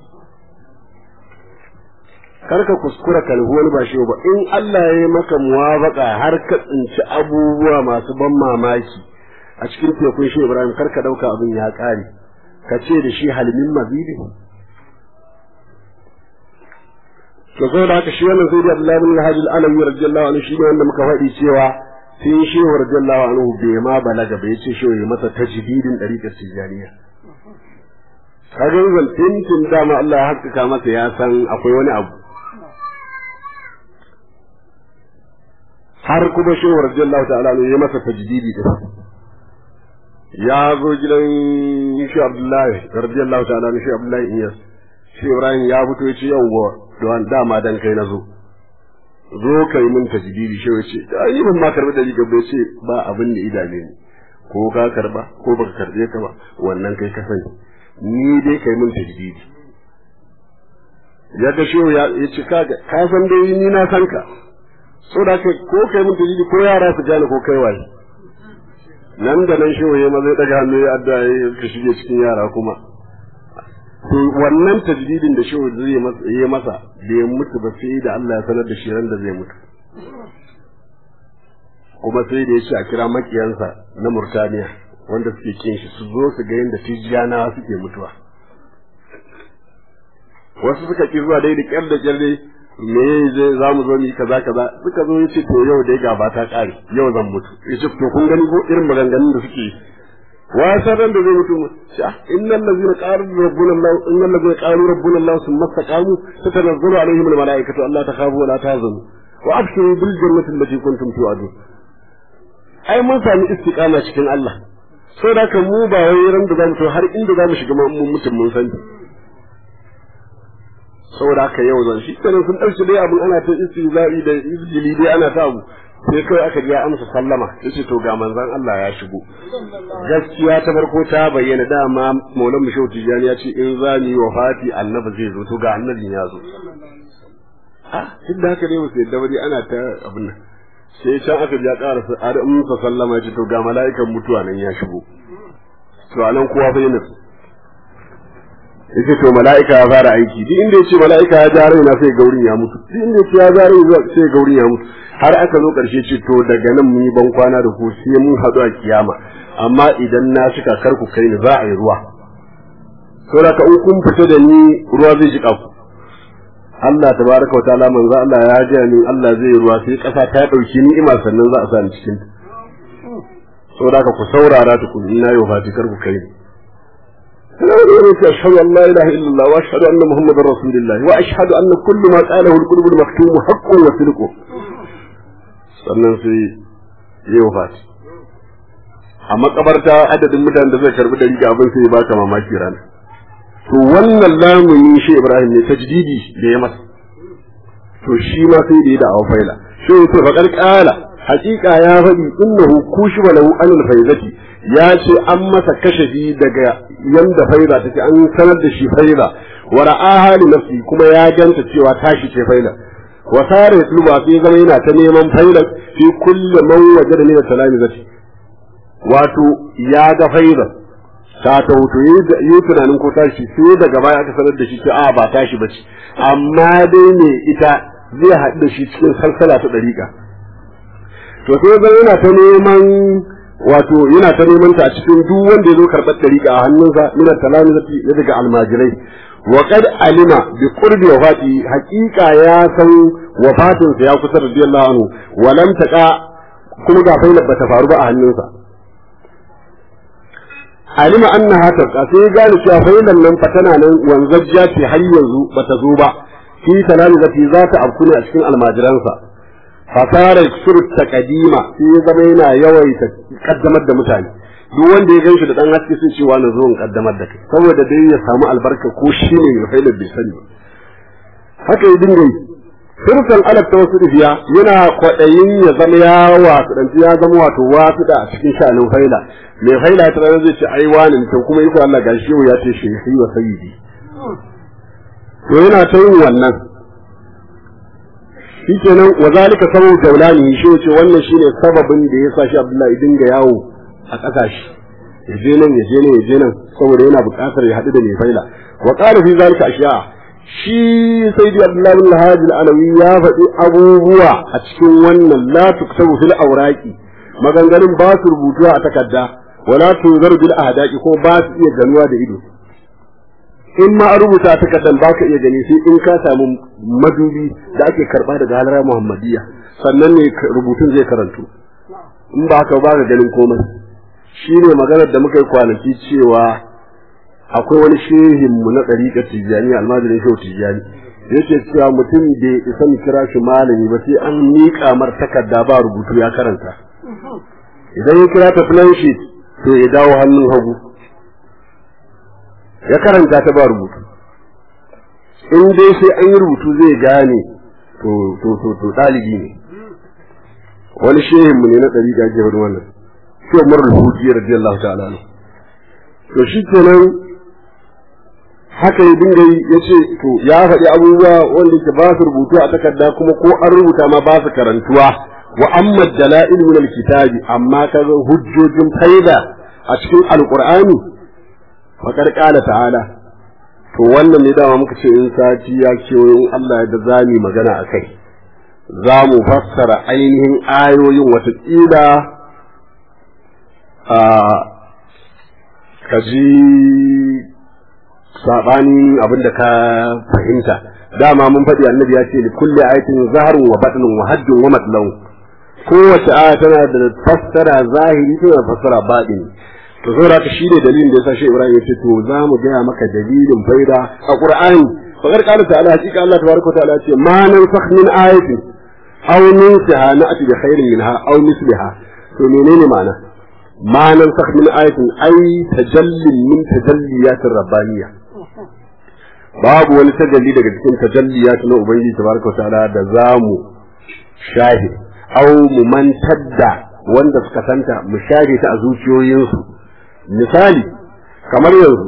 [SPEAKER 3] karka kuskura ka nuhu wani ba shehu ba in Allah ya yi maka muwafaka har ka tsinci abubuwa masu ban mamaki a cikin tekun shi Ibrahim karka dauka abin ya kare ka ce da shi halimin mazidi to zo da haka shi wannan sai da Abdullahi bin Hajj al-Alawi radiyallahu anhu shi ne wanda muka faɗi cewa sai shi radiyallahu anhu bai ma balaga bai ce shi ya masa tajdidin dariqar tijaniya kaga zan tintin dama Allah ya haskaka masa ya san akwai wani abu har kuma shi radiyallahu ta'ala anhu ya masa tajdidi da ya zo gidan shi Abdullahi radiyallahu ta'ala shi Abdullahi Iyas shi Ibrahim ya fito ya ce yawwa don dama dan kai na zo zo kai mun tajdidi shi ya ce ai ban ma karbi dari gaba ya ce ba abin da idane ni ko ka karba ko baka karbe ka ba wannan kai ka sani ni dai kai mun tajdidi ya ga shi ya ce ka ka san dai ni na san ka saboda ko kai mun tajdidi ko yara su gane ko kai waye nan da nan shi waye ma zai daga hannu ya adda ya ka shige cikin yara kuma to wannan tajdidin da shi zai masa yi masa da ya mutu ba sai da Allah ya sanar da shi ran da zai mutu kuma sai da ya ce a kira makiyansa na Murtaniya wanda suke kin shi su zo su ga yadda tijjana suke mutuwa wasu suka ki zuwa dai da kyar da kyar dai me zai za mu zo mu yi kaza kaza suka zo yace to yau dai gaba ta kare yau zan mutu yace to kun gani ko irin maganganun da suke wa sanan da zai mutu sha innal ladzina qalu rabbuna allah innal ladzina qalu rabbuna allah thumma istaqamu tatanazzalu alaihim al malaikatu alla takhafu wa la tahzanu wa abshiru bil jannati allati kuntum tu'adun ai mun sami istiqama cikin Allah saboda kan mu ba wai ran da zamu to har inda zamu shiga mun mutum mun sani saboda haka yau zan shi kenan sun ɗauki dai abin ana ta istizai da izgili dai ana ta abu sai kai aka ya amsa sallama yace to ga manzon Allah ya shigo gaskiya ta farko ta bayyana dama Maulan Mushaw Tijani ya ce in za mu yi wafati annabi zai zo to ga annabin ya zo ah duk da haka dai wasu yadda bari ana ta abin nan sai can aka ya ƙara har amsa sallama ya ce to ga mala'ikan mutuwa nan ya shigo to anan kowa bai nutsu yace to mala'ika ya fara aiki duk inda yace mala'ika ya ja raina sai gaurin ya mutu duk inda yace ya ja raina sai gaurin ya mutu har aka zo karshe ce to daga nan mun yi ban kwana da ku sai mun haɗu a kiyama amma idan na shika kar ku kai ni za a yi ruwa saboda ka in kun fita da ni ruwa zai jika ku Allah tabaraka wa ta'ala manzo Allah ya ji ni Allah zai ruwa sai kasa ta dauki ni'ima sannan za a sa ni cikin ta saboda ka ku saurara tukun ina yau fati kar ku kai ni أشهد أن لا إله إلا الله وأشهد أن محمد رسول الله وأشهد أن كل ما قاله القلوب المكتوم حق وصدق sannan sai ya yi wafati a makabarta adadin mutanen da zai karbi dari ga abin sai ba ka mamaki rana to wannan lamuni shi Ibrahim ne tajdidi da ya masa to shi ma sai da ya da faila shi to faƙar ƙala haƙiƙa ya faɗi innahu kushiba lahu anil faizati ya ce an masa kashafi daga yanda faila take an sanar da shi faila wa ra'aha li nafsi kuma ya ganta cewa tashi ce faila wa sare yatluba sai zama yana ta neman faila fi kulli man wajada min salami zati wato ya ga faila ta ta wuto yi tunanin ko tashi sai daga baya aka sanar da shi ce a ba tashi bace amma dai ne ita zai haɗu da shi cikin salsala ta ɗariƙa to sai zan yana ta neman wato yana ta neman ta a cikin duk wanda ya zo karɓar ɗariƙa a hannunsa mina talamizati ya daga almajirai wa qad alima bi qurbi wafati haqiqa ya san wafatin sa ya kusa radiyallahu anhu wa lam taqa kuma ga faila bata faru ba a hannunsa alima annaha taqa sai gane cewa failan nan fa tana nan wanzajja ce har yanzu bata zo ba fi talamizati za ta afku ne a cikin almajiransa fasara sur taqdima sai ya zama yana yawaita kaddamar da mutane duk wanda ya ganshi da dan haske sai cewa na zo in kaddamar da kai saboda dai ya samu albarka ko shi ne ya faila bai sani haka ya dinga yi sirfan alaf ta wasu rufiya yana kwaɗayin ya zama ya wasu ɗanci ya zama wato wasu da a cikin sha'anin faila mai faila ta ranar zai ce ai wani to kuma iko Allah gashi yau ya ce shi wa sayyidi to yana ta yin wannan shi kenan wa zalika sababu daulani shi ce wannan shine sababin da ya sa shi Abdullahi dinga yawo a kasashe ya je nan ya je nan ya je nan saboda yana buƙatar ya haɗu da mai faila wa qala fi zalika ashiya shi sayyidi Abdullahi bin Hajji al-Alawi ya faɗi abubuwa a cikin wannan la tuktabu fil awraqi maganganun ba su rubutuwa a takarda wala tuzaru bil ahdaqi ko ba su iya ganuwa da ido in ma a rubuta ta kadan ba ka iya gani sai in ka samu madubi da ake karba daga halara muhammadiyya sannan ne rubutun zai karantu in ba haka ba ka ganin komai shi ne maganar da muka yi kwanaki cewa akwai wani shehin mu na ɗariƙa tijjani almajirin shehu tijjani yake cewa mutum da ya isa mu kira shi malami ba sai an miƙa mar takarda ba rubutu ya karanta idan ya kira ta plan sheet to ya dawo hannun hagu ya karanta ta ba rubutu in dai sai an yi rubutu zai gane to to to to dalibi ne wani shehin mu ne na ɗari ga jihar wannan shi Umar al-Huji radiyallahu ta'ala anhu to shi kenan haka ya dinga yi ya ce to ya faɗi abubuwa wanda ke ba su rubutu a takarda kuma ko an rubuta ma ba su karantuwa wa amma dala'il min al-kitabi amma kaga hujjojin faida a cikin alqur'ani faƙar ƙala ta'ala to wannan ne dama muka ce in sati ya kewayo in Allah ya da zami magana a kai za mu fassara ainihin ayoyin watakila a kaji saɓanin abin da ka fahimta dama mun faɗi annabi ya ce li kulli ayatin zaharun wa batnun wa haddun wa matlaw kowace aya tana da fassara zahiri tana da fassara baɗini to saboda haka shi ne dalilin da yasa shi Ibrahim ya ce to za mu gaya maka dalilin faida a Qur'ani fa kar qala ta'ala hakika Allah tabaraka wa ta'ala ce ma nan sakh min ayatin aw nunsiha na'ti bi khairin minha aw misliha to menene ma'ana ma nan sakh min ayatin ay tajallin min tajalliyatir rabbaniyya babu wani tajalli daga cikin tajalliyat na ubangiji tabaraka wa ta'ala da zamu shahi aw mu mantar da wanda suka santa mu share ta a zuciyoyinsu misali kamar yanzu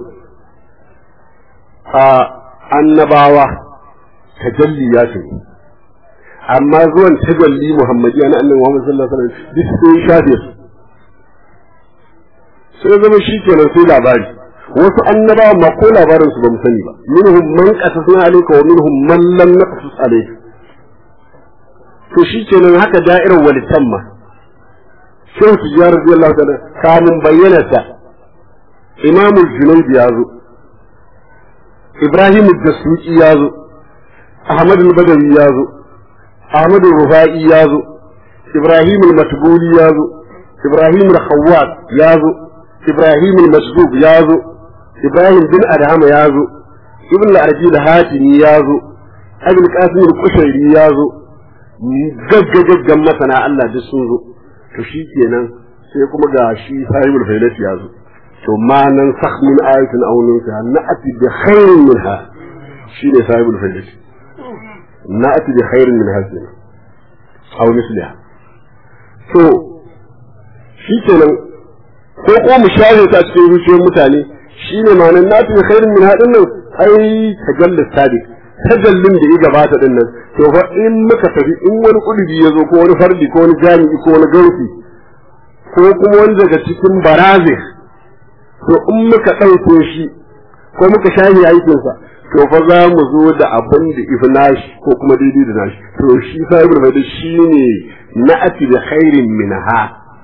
[SPEAKER 3] a annabawa tajalli ya ce amma zuwan tajalli muhammadiya na annabi Muhammad sallallahu alaihi wasallam duk sai shafe su sai zama shi kenan sai labari wasu annabawa ma ko labarin su ba mu sani ba minhum man qasasna alayka wa minhum man lam naqsus alayka to shi kenan haka da'irar walitan ma shehu tijjar radiyallahu ta'ala kamun bayyana ta imamu junayd ya zo ibrahim ad-dasuki ya zo ahmad al-badawi ya zo ahmad al-rufai ya zo ibrahim al-matbuli ya zo ibrahim al-khawwat ya zo ibrahim al-masdub ya zo ibrahim bin adham ya zo ibn al-arji al-hatimi ya zo abul qasim al-kushairi ya zo gaggagaggan masana Allah duk sun zo to shi kenan sai kuma ga shi sahibul failati ya zo to ma nan sakh min ayatin aw nunsa na'ati bi khairin minha shi ne sahibul failati na'ati bi khairin minha aw misliha to shi kenan ko ko mu share ta cikin zuciyar mutane shi ne ma nan na'ati bi khairin minha din nan ai tajallis sadiq tajallin da ya gabata din nan to fa in muka tafi in wani kudubi ya zo ko wani fardi ko wani jami'i ko wani gausi ko kuma wani daga cikin baraze to in muka ɗauke shi ko muka shahi aikinsa to fa za mu zo da abin da ifi nashi ko kuma daidai da nashi to shi sahibul faida shi ne na'ati da khairin minha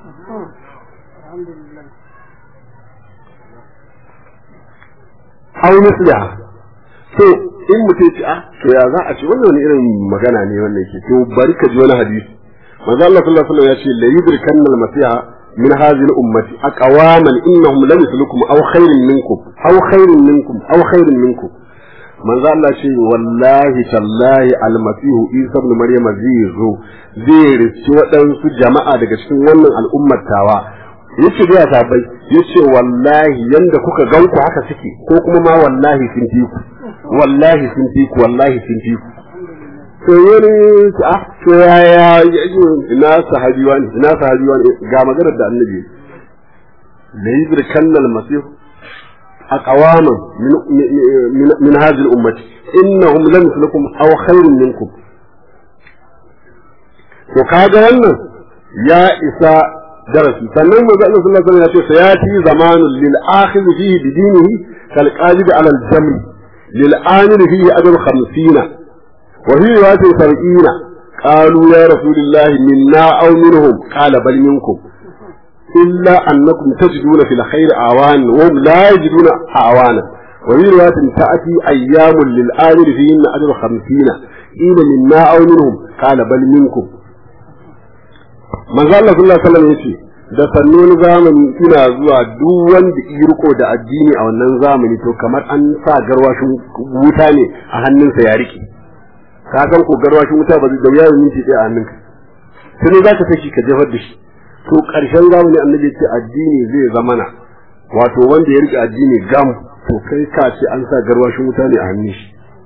[SPEAKER 3] aw misliha to in mutum ce a to ya za a ce wannan wani irin magana ne wannan ke to bari ka ji wani hadisi manzo Allah sallallahu alaihi wasallam ya ce la yudrikanna al-masiha min hadhihi al-ummati aqwaman innahum lam yuslukum aw khairun minkum aw khairun minkum aw khairun minkum manzo Allah ce wallahi tallahi al-masih Isa ibn Maryam zai zo zai rici waɗansu jama'a daga cikin wannan al'ummar tawa yace da ta bai yace wallahi yanda kuka ganku haka suke ko kuma ma wallahi sun fi ku wallahi sun fi ku wallahi sun fi ku to wani a to yaya ina sahabi wani ina sahabi wani ga maganar da annabi la yudrikanna al-masih aqwaman min min hadhihi al-ummati innahum lam yuslukum aw khairun minkum to kaga wannan ya isa darasi sannan manzo Allah sallallahu alaihi wasallam ya ce sayati zamanun lil akhir fihi bi dinihi kal qalib ala al-jamr lil amir fihi ajr 50 وفي رواية سبعين قالوا يا رسول الله منا أو منهم قال بل منكم إلا أنكم تجدون في الخير أعوان وهم لا يجدون أعوانا وفي رواية تأتي أيام للآمر فيهن أجر خمسين قيل منا أو منهم قال بل منكم من قال صلى الله عليه وسلم يتي da sannon zamani ina zuwa duk wanda ya riko da addini a wannan zamani to kamar an sa garwashin wuta ne a hannunsa ya rike ka san ko garwashin wuta ba zai da wuya minti ɗaya a hannunka sai za ka saki ka jefar da shi to ƙarshen zamani annabi ce addini zai zamana wato wanda ya rike addini gam to kai ka ce an sa garwashin wuta ne a hannun shi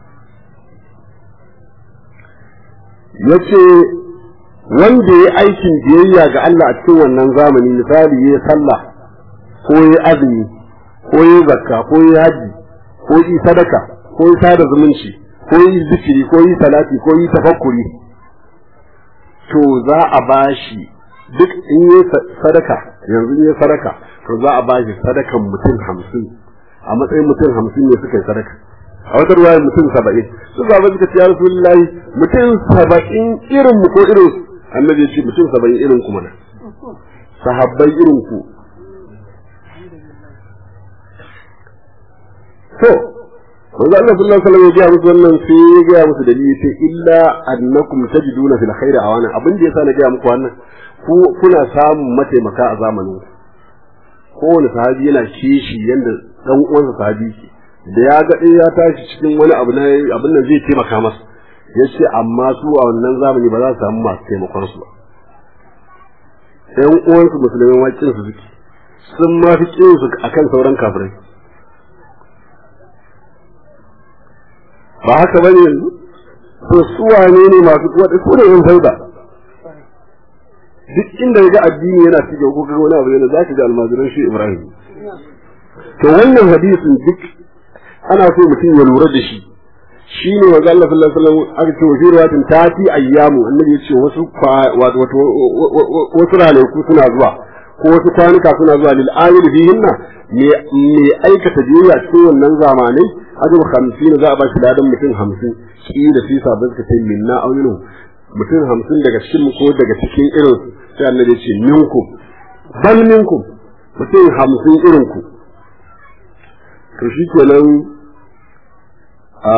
[SPEAKER 3] yace wanda ya aikin biyayya ga Allah a cikin wannan zamani misali ya sallah ko ya azumi ko ya zakka ko ya haji ko yi sadaka ko ya sada zumunci ko yi zikiri ko yi salati ko yi tafakkuri to za a bashi duk in yi sadaka yanzu in yi sadaka to za a bashi sadakan mutum hamsin a matsayin mutum hamsin ne suka yi sadaka a wata ruwaya mutum saba'in su zaba suka ce ya rasulullahi mutum saba'in irin mu ko irin su annabi ya ce mutum saba'in irin ku mana sahabbai irin ku to manzo Allah sallallahu alaihi wasallam ya gaya musu wannan sai ya gaya musu dalili sai illa annakum tajiduna fil khairi awana abin da yasa na gaya muku wannan ku kuna samun mataimaka a zamanin kowane sahabi yana kishi yanda dan uwansa sahabi ke da ya ga ya tashi cikin wani abu na abin nan zai taimaka masa yace amma su a wannan zamani ba za su samu masu taimakon su ba ɗan uwansu musulmai wakin su suke sun ma fi kin su akan sauran kafirai ba haka bane yanzu to su wane ne masu kuwa su ne yan sauda duk inda ga addini yana cikin ko kaga wani abu yana zaka ga almajiran shi Ibrahim to wannan hadisin duk ana so mutum ya lura da shi shine wa Allah sallallahu alaihi wasallam aka ce wa riwayatin tati ayyamu annabi ya ce wasu wato wasu ranaku suna zuwa ko ko wasu kwanuka suna zuwa lil amil fihinna me me aikata biyayya cikin wannan zamanai ajab 50 za a ba shi ladan mutum 50 shi da shi sabon suka ce minna auyinu mutum 50 daga cikin mu ko daga cikin irin sai annabi ya ce minkum bal minkum mutum 50 irin ku to shi kenan a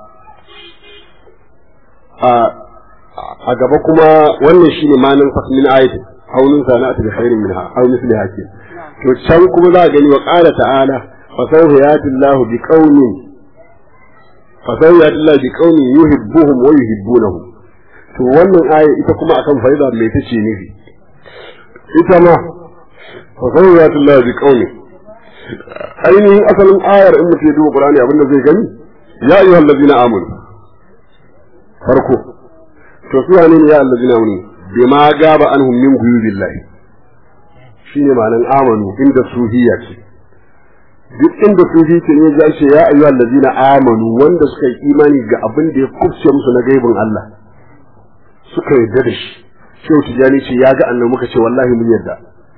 [SPEAKER 3] a gaba kuma wannan shine manin fasmin ayati haunin sana'atu bi khairin minha aw misli hakim to can kuma za a gani wa qala ta'ala fa sawfa yati Allah bi qaumin fa sawfa yati Allah bi qaumin yuhibbuhum wa yuhibbunahu to wannan aya ita kuma akan faida mai tace nufi ita ma fa sawfa yati Allah bi qaumin ainihin asalin ayar in mutum ya duba Qur'ani abinda zai gani ya ayyuhal ladina amanu farko to su wane ne ya allazina amanu bima gaba anhum min ghuyubillahi shine ma'anan amanu inda suhiyya ce duk inda sufi ce ne ya ce ya ayyuhal ladina amanu wanda suka yi imani ga abin da ya kubce musu na gaibin Allah suka yarda da shi shehu tijani ce ya ga annabi muka ce wallahi mun yarda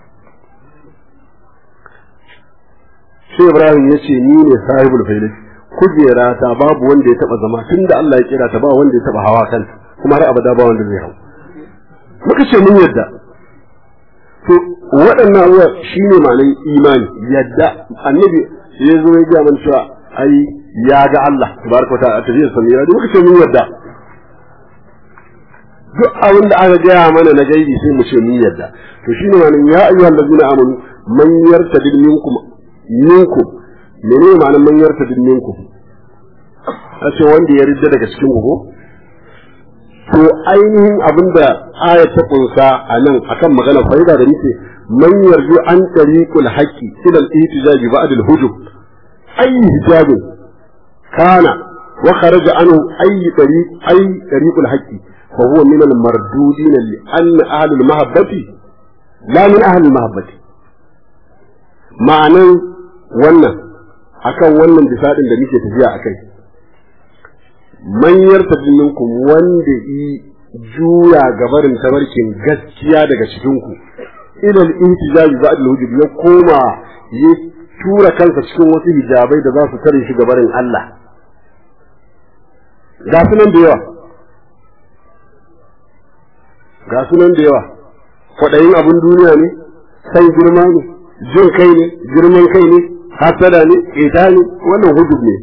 [SPEAKER 3] sai ibrahim ya ce ni ne sahibul failati kujera ta babu wanda ya taba zama tunda Allah ya kira ta ba wanda ya taba hawa kanta kuma har abada ba wanda zai hau muka ce mun yadda to waɗannan abubuwa shine ma'anar imani yadda annabi ya zo ya ga man cewa ai ya ga Allah tabaraka wa ta'ala tafiyar samira da muka ce mun yadda duk abin da aka gaya mana na gaibi sai mu ce mun yadda to shine ma'anar ya ayyuhal ladina amanu man yartadid minkum minkum menene ma'anar man yartadid minkum a ce wanda ya ridda daga cikin ku to ainihin abin da aya ta kunsa a nan akan magana faida da nake man yarju an tariqul haqqi ila al-ihtijaj ba'd al-hujub ay hijab kana wa kharaja anhu ay tariq ay tariqul haqqi fa huwa min al-mardudin li anna ahli al-mahabbati la min ahli al-mahabbati ma'anan wannan akan wannan bisadin da muke tafiya akai manyar minkum wanda yi juya gabarin tabarkin gaskiya daga cikinku ilal intijabi ba'd al-hujub ya koma ya tura kansa cikin wasu hijabai da za su tare shi gabarin Allah ga sunan da yawa ga sunan da yawa kwaɗayin abin duniya ne san girma ne jin kai ne girman kai ne hasada ne ƙeta ne wannan hujub ne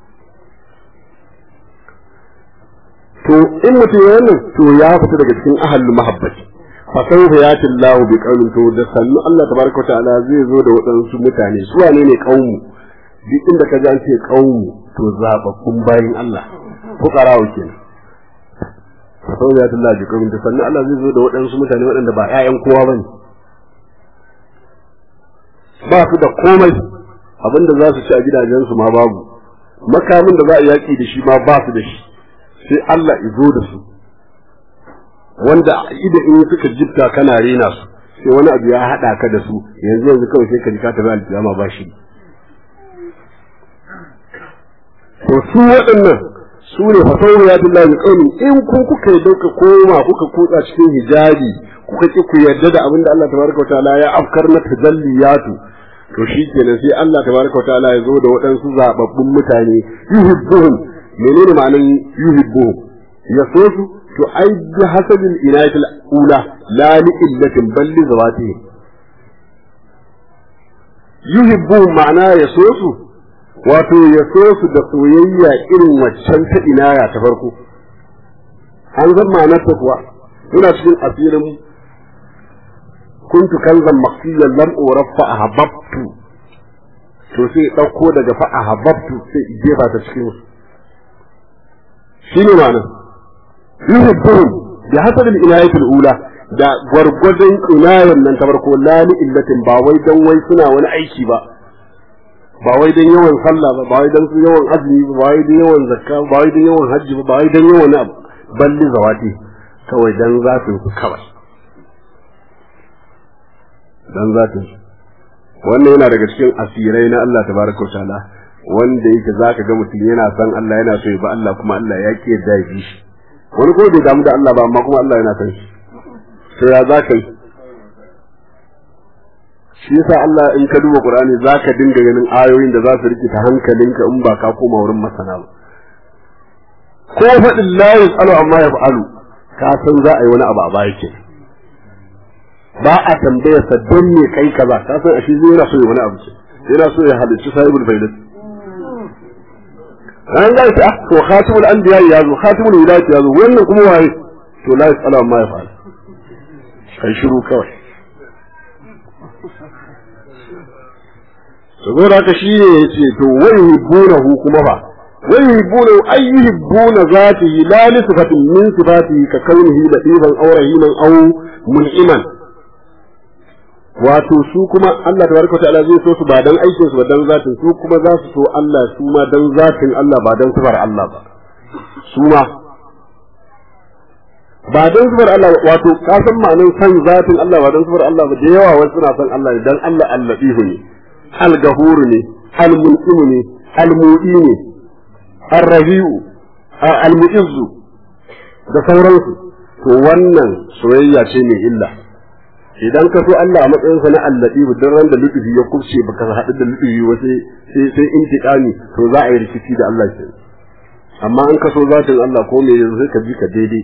[SPEAKER 3] to in mutum ya wannan to ya fita daga cikin ahallu mahabbati fa sawfa yati Allah bi qaumin to da sannu Allah tabaraka wa ta'ala zai zo da waɗansu mutane su wane ne qaumu duk inda ka ji an ce qaumu to zababbun bayin Allah fuqarawo kenan fa sawfa yati Allah bi qaumin da sannu Allah zai zo da waɗansu mutane waɗanda ba ƴaƴan kowa bane ba su da komai abinda za su ci a gidajensu ma babu makamin da za a yaki da shi ma ba su da shi sai Allah izo da su wanda ida in suka jibta kana rena su sai wani abu ya haɗa ka da su yanzu yanzu kawai sai ka ji ka tafi alkiyama ba shi to su waɗannan su ne fasauru ya billahi min qaumin in kun kuka yi dauka koma kuka kutsa cikin hijabi kuka ki ku yarda da abin da Allah tabaraka wa ta'ala ya afkar na tajalliyatu to shi kenan sai Allah tabaraka wa ta'ala ya zo da waɗansu zababbun mutane yuhibbuhum menene ma'anar yuhibbu ya so su to ai bi hasabil inayatil ula la li illatin bal li zawatihi yuhibbu ma'ana ya so su wato ya so su da soyayya irin waccan ta inaya ta farko an san ma'anar ta kuwa ina cikin asirin kuntu kanzan maqsiyan lam uraffa ahabbtu to sai dauko daga fa ahabbtu sai jefa ta cikin su shine ma'ana yuhibbuhum bi hasab al-inayati al-ula da gwargwadon inayan nan ta farko la li illatin ba wai dan wai suna wani aiki ba ba wai dan yawan sallah ba ba wai dan su yawan azumi ba ba wai dan yawan zakka ba wai dan yawan hajji ba ba wai dan yawan abu balli zawati kawai dan zatin su kawai dan zatin su wannan yana daga cikin asirai na Allah tabaraka wa ta'ala wanda yake zaka ga mutum yana san Allah yana so ya ba Allah kuma Allah ya ki yadda ya bi shi wani ko bai damu da Allah ba amma kuma Allah yana san shi to ya za ka yi shi yasa Allah in ka duba Qur'ani zaka dinga ganin ayoyin da za su rikita hankalinka in ba ka koma wurin masana ba ko faɗin la yasalu amma yaf'alu ka san za a yi wani abu a baya ke ba a tambaya sa don me kai kaza ka san ashe zai yana so ya wani abu ce yana so ya halicci sahibul faidat an ga ta to khatimul anbiya ya zo khatimul wilayati ya zo wannan kuma waye to la yasalu amma yaf'alu kai shiru kawai saboda haka shi ne ya ce to wai hibbunahu kuma ba wai hibbunahu ay yuhibbuna zatihi la li sifatin min sifatihi ka kaunihi latifan aw rahiman aw mun'iman wato su kuma Allah tabaraka ta'ala zai so su ba dan aikin su ba dan zatin su kuma za su so Allah su ma dan zatin Allah ba dan sifar Allah ba su ma ba dan sifar Allah wato ka san ma'anar san zatin Allah ba dan sifar Allah ba da yawa wasu suna san Allah ne dan Allah al-latif ne al-gafur ne al-mun'im ne al-mu'i ne ar-rabi'u al-mu'izz da sauransu to wannan soyayya ce mai illa idan ka so Allah a matsayin sa na al-latif dan ran da lutufi ya kurce baka haɗu da lutufi ba sai sai sai intiqami to za a yi rikici da Allah ke amma an ka so zatin Allah ko me yanzu sai ka ji ka daidai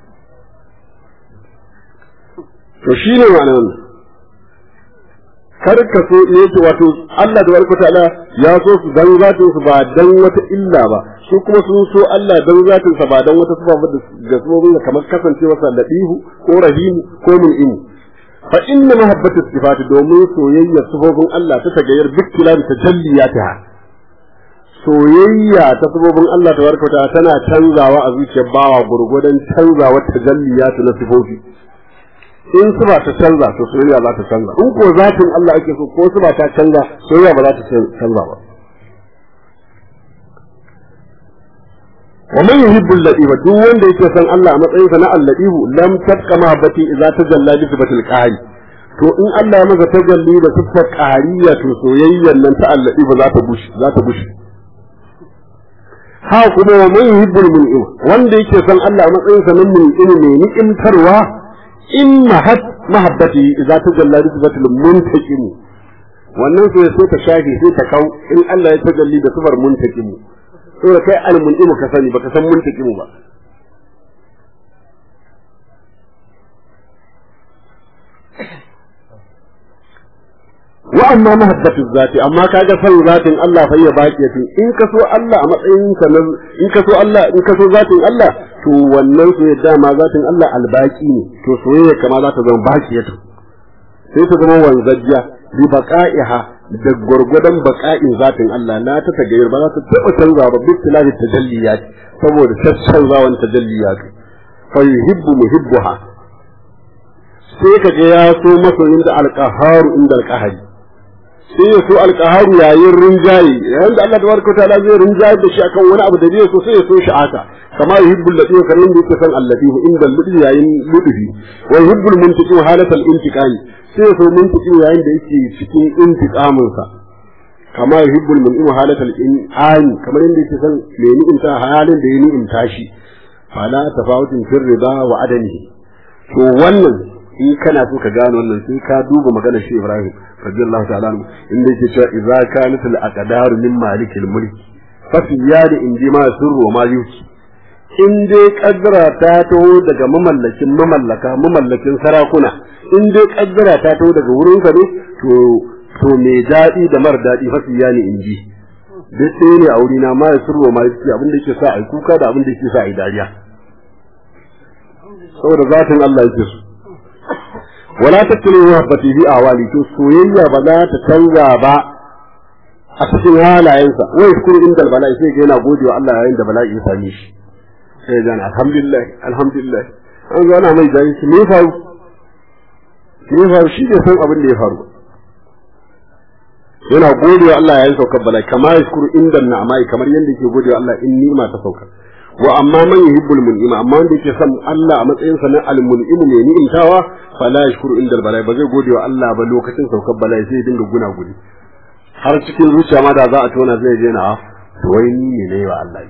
[SPEAKER 3] to shine ma'anar wannan kar ka so ne yake wato Allah da barka ta'ala ya so su dan zatin su ba dan wata illa ba su kuma sun so Allah dan zatin sa ba dan wata sifa ba da sabobin kamar kasancewa sa ladihu ko rahimu ko mun'im fa inna mahabbatu sifati domin soyayya sifofin Allah ta tagayyar bikkila da tajalliyataha soyayya ta sabobin Allah tabaraka ta'ala tana canzawa a zuciyar bawa gurgudan canzawa tajalliyatu na sifofi in su ba ta canza to soyayya za ta canza in ko zatin Allah ake so ko su ba ta canza soyayya ba za ta canza ba wa man yuhibbu al-ladiba duk wanda yake son Allah a matsayin sa na al-ladibu lam tabqa mahabbati idza tajalla bi sifatil qahri to in Allah ya maka tajalli da sifar qahriya to soyayyan nan ta al-ladiba za ta bushe za ta bushe ha kuma wa man yuhibbu al-mun'im wanda yake son Allah a matsayin sa na mun'im ne ni'imtarwa in mahat mahabbati idza tajalla risbatul muntaqim wannan sai sai ta shafi sai ta kau in Allah ya tajalli da sifar muntaqim saboda kai almunqim ka sani baka san muntaqim ba wa amma mahabbatu zati amma kaga san zatin Allah fa ya baki tun in ka so Allah a matsayin ka in ka so Allah in ka so zatin Allah to wannan soyayya dama zatin Allah albaki ne to soyayya kama za ta zama bakiyatu sai ta zama wanzajja bi baqa'iha da gurgudan baqa'in zatin Allah la ta tagayyar ba za ta taba canza ba bi tilahi tajalliyat saboda canzawan tajalliyat fa yuhibbu muhibbuha sai ka ga ya so masoyin da alqaharu inda alqahari sai ya so alqaharu yayin rinjaye yayin da Allah tabaraka ta'ala zai rinjaye da shi akan wani abu da zai so sai ya so shi aka kama yuhibbul lati wa karim bi san allati inda ludi yayin ludi wa yuhibbul muntiqi halatal intiqami sai ya so muntiqi yayin da yake cikin intiqamin sa kama yuhibbul mun'im halatal in'ami kamar yadda yake san me ni'imta halin da ya ni'imta shi fala tafawutun fir riba wa adani to wannan in kana so ka gane wannan sai ka duba magana shi Ibrahim radiyallahu ta'ala anhu inda yake cewa idza kanat al aqdaru min malik al mulk fa fi yadi indi ma sirru ma yuki in dai kaddara ta taho daga mamallakin mamallaka mamallakin sarakuna in dai kaddara ta taho daga wurin ka ne to to me dadi da mar dadi fa fi yani inji duk sai ne a wurina ma sirru ma yuki abin da yake sa ai kuka da abin da yake sa ai dariya saboda zatin Allah yake so wala tattali muhabbati bi awali to soyayya ba za ta canza ba a cikin halayensa wai shukuru inda bala'i sai ga yana gode wa Allah yayin da bala'i ya same shi sai ga alhamdulillah alhamdulillah an ga ana mai dai shi me faru me faru shi ne san abin da ya faru yana gode wa Allah yayin saukar bala'i kamar shukuru inda na'amai kamar yadda yake gode wa Allah in ni'ima ta sauka wa amma man yuhibbul mun'ima amma wanda yake son Allah a matsayin sa na al-mun'im ne ni'imtawa fala yashkuru inda bala'i ba zai gode wa Allah ba lokacin saukar bala'i sai dinga guna gudi har cikin zuciya ma da za a tona zai je na to wai ni ne ne wa Allah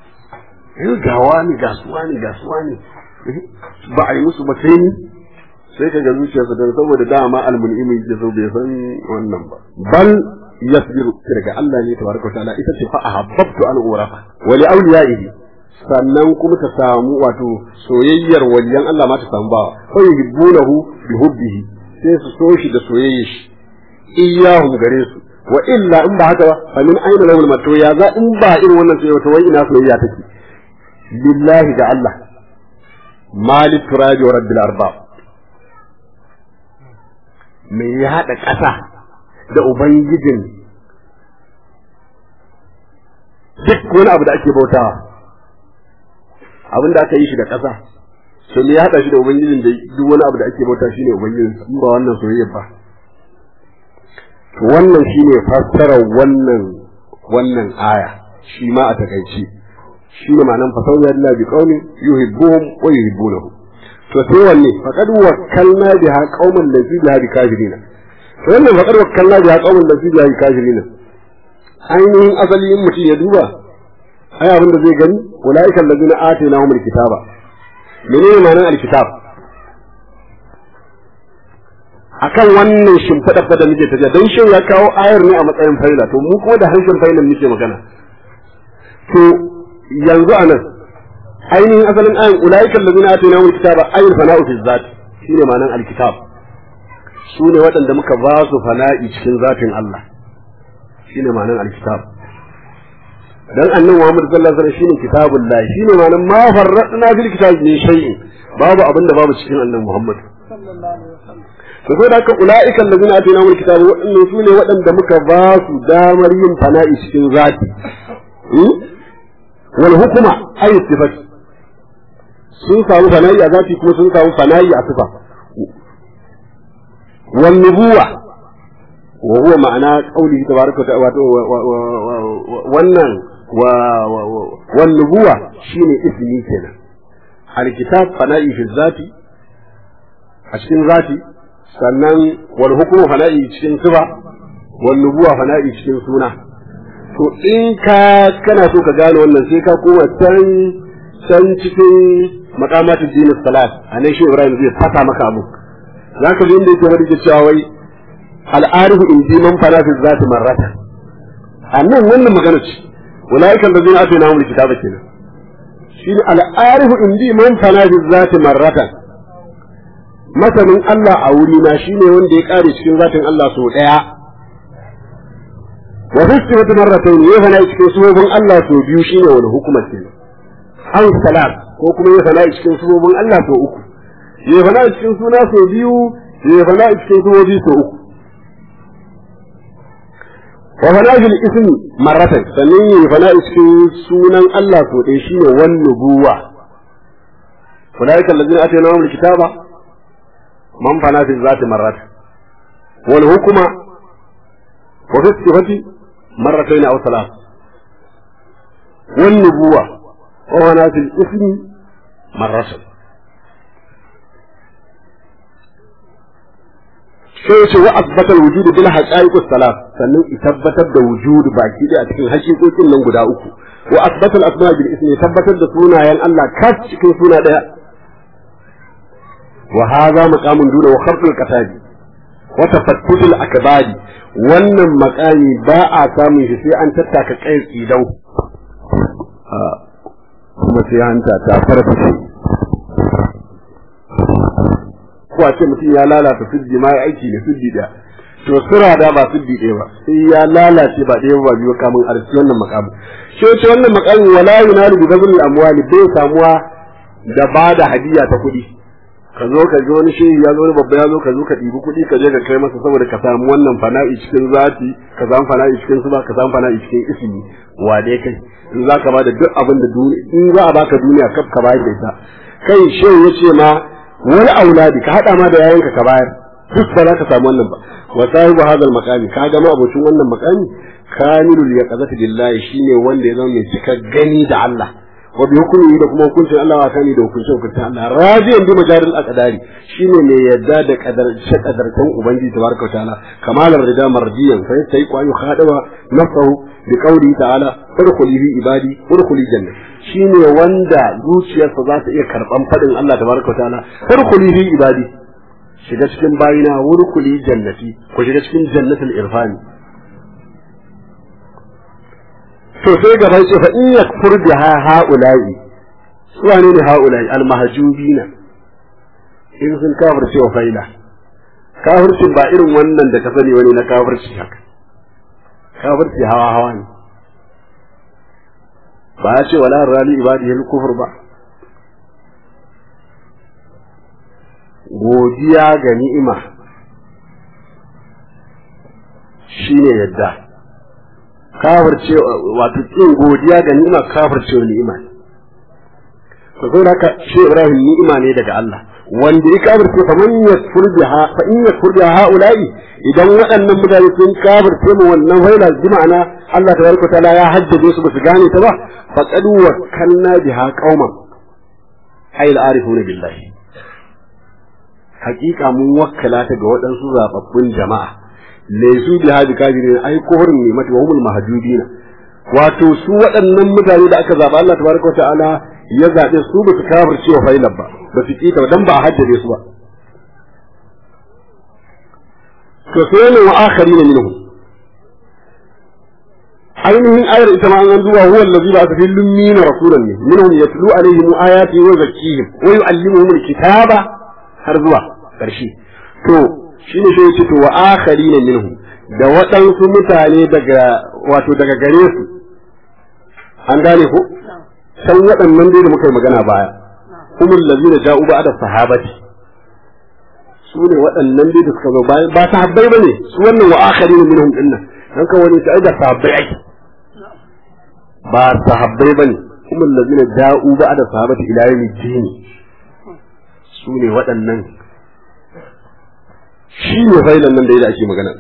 [SPEAKER 3] eh ga wani ga suwa ne ga suwa ne ba a yi musu ba sai ni sai ka ga zuciyarsa da saboda dama almun'imi ya so bai san wannan ba bal yasbiru daga Allah ne tabaraka wa ta'ala ita ce fa ahabbtu an urafa wa li awliyaihi sannan kuma ta samu wato soyayyar waliyan Allah ma ta samu ba fa yuhibbunahu bi hubbihi sai su so shi da soyayyar shi iyahum gare su wa illa in ba haka ba fa min aina lahul mato ya za in ba irin wannan soyayya to wai ina soyayya take billahi ga Allah malik turabi wa rabbil arbab me ya hada ƙasa da ubangijin duk wani abu da ake bautawa abin da aka yi shi da ƙasa to me ya hada shi da ubangijin da duk wani abu da ake bauta shine ubangijin in ba wannan soyayya ba wannan shine fassarar wannan wannan aya shi ma a takaice shi ne ma'anar fasawar Allah bi qaumin yuhibbuhum wa yuhibbunahu to sai wanne faqad wakkalna biha qauman laysu biha bikafirina to wannan faqad wakkalna biha qauman laysu biha bikafirina ainihin asali in mutum ya duba ai abin da zai gani ulaika allazina atainahumul kitaba menene ma'anar alkitab akan wannan shimfiɗar da muke tafiya don shin ya kawo ayar ne a matsayin faila to mu kuma da harshen failan muke magana to yanzu anan ainihin asalin ayin ulaika allazina atainahum alkitaba ayul fana'u fi zat shine ma'anar alkitab su ne waɗanda muka ba su fana'i cikin zatin Allah shine ma'anar alkitab dan annabi Muhammad sallallahu alaihi wasallam shine kitabullah shine ma'anar ma farradna fil kitab min shay'in babu abin da babu cikin annabi Muhammad to sai da haka ula'ikan da zina atina mul kitabu waɗannan su ne waɗanda muka ba su damar yin fana'i cikin zati wal hukuma ay sifat sun samu fana'i a zati kuma sun samu fana'i a sifa wal nubuwa wa huwa ma'ana qawlihi tabaraka wa ta'ala wannan wa wal nubuwa shine ismi kenan al kitab fana'i fi zati a cikin zati sannan wal hukumu fana'i cikin sifa wal nubuwa fana'i cikin suna to in ka kana so ka gane wannan sai ka koma can can cikin maqamatul din salat anan shi Ibrahim zai fata maka abu zaka ji inda yake wani cewa wai al arifu in ji man fara fi zati marrata annan wannan magana ce ulaika allazina atainahum alkitaba kenan shine al arifu in ji man fara fi zati marratan masanin Allah a wuri na shine wanda ya kare cikin zatin Allah so daya wa fi sifati marratayn ya fana cikin subobin Allah so biyu shine wani hukumar ce an salat ko kuma ya fana cikin subobin Allah so uku ya fana cikin suna so biyu ya fana cikin subobi so uku wa fana fil ismi marratan sannan ya fana cikin sunan Allah so ɗaya shine wan nubuwa أولئك الذين آتيناهم الكتاب من فنى في الذات مرات والحكمة وفي الصفة مرتين أو ثلاث والنبوة وفنى في الاسم مرة sai ce wa asbatal wujud bil haqaiq salat sannan tabbatar da wujud baki da a cikin hakikokin nan guda uku wa asbatal asma bil ismi tabbatar da sunayen Allah kas cikin suna daya وهذا مقام دون وخرط القتاد وتفتت الأكباد wannan makami ba a samun shi sai an tattaka kai tsidau kuma sai hanta ta farfashe ko a ce mutum ya lalata siddi ma ya aiki ne siddi da to sura da ba siddi ɗaya ba sai ya lalace ba ɗaya ba biyu kamun arziki wannan makamin shi wace wannan makamin wala yunalu bi gazul amwali bai samuwa da ba da hadiya ta kuɗi ka zo ka ga wani shehi ya zo wani babba ya zo ka zo ka ɗibi kuɗi ka je ka kai masa saboda ka samu wannan fana'i cikin zati ka samu fana'i cikin suba ka samu fana'i cikin ismi wa dai kai in za ka bada duk abin da duniya in za a baka duniya kaf ka bayar da ita kai shehu ya ce ma wani auladi ka haɗa ma da yayanka ka bayar duk ba za ka samu wannan ba wa sahibu hadal maqami ka ga ma abocin wannan maqami kamilul yaqazati billahi shine wanda ya zama mai cika gani da Allah wa bi hukumi da kuma hukuncin Allah wa kani da hukuncin hukuncin Allah rajiyan bi majaril aqdari shine mai yadda da kadar kadartan ubangiji tabaraka ta'ala kamalar rida marjiyan fa sai ku ayu khadaba nafsahu bi qawli ta'ala udkhuli fi ibadi udkhuli janna shine wanda zuciyarsa za ta iya karban fadin Allah tabaraka ta'ala udkhuli fi ibadi shiga cikin bayina wurkuli jannati ku shiga cikin jannatul irfani to sai gaba ce fa in yakfur biha haula'i su wane ne haula'i almahjubina in sun kafirce wa faila kafircin ba irin wannan da ka sani wani na kafirci haka kafirci hawa hawa ne ba ya ce wala rali ibadihil kufur ba godiya ga ni'ima shine yadda kafirce wato kin godiya ga ni'ima kafirce wa ni'ima to sai haka shi Ibrahim ni'ima ne daga Allah wanda ya kafirce fa man yakfur biha fa in yakfur biha haula'i idan waɗannan mutane sun kafirce mu wannan faila bi ma'ana Allah tabaraka taala ya hajjaje su basu gane ta ba faqad wakkalna biha qauman ay al-arifuna billahi hakika mun wakkala ta ga waɗansu zababbun jama'a laysu bi hadi kafirin ay kufrun ne mata wa humul mahjubina wato su waɗannan mutane da aka zaba Allah tabaraka wa ta'ala ya zabe su ba su kafirce wa failan ba ba su kita dan ba a hajjabe su ba to sai ne wa akharin minhum ainihin ayar ita ma an duba huwa allazi ba ta fil lummin rasulan ne minhum yatlu alaihim ayati wa zakkihim wa yu'allimuhum alkitaba har zuwa ƙarshe to shine sai yace to wa akharina minhum da waɗansu mutane daga wato daga gare su an gane ko san waɗannan dai da muka yi magana baya humul ladina ja'u ba'da sahabati su ne waɗannan dai da suka zo bayan ba sahabbai bane su wannan wa akharina minhum dinnan dan ka wani sai da sahabbai ake ba sahabbai bane humul ladina ja'u ba'da sahabati ila yawmiddin su ne waɗannan shi ne failan nan da da ake magana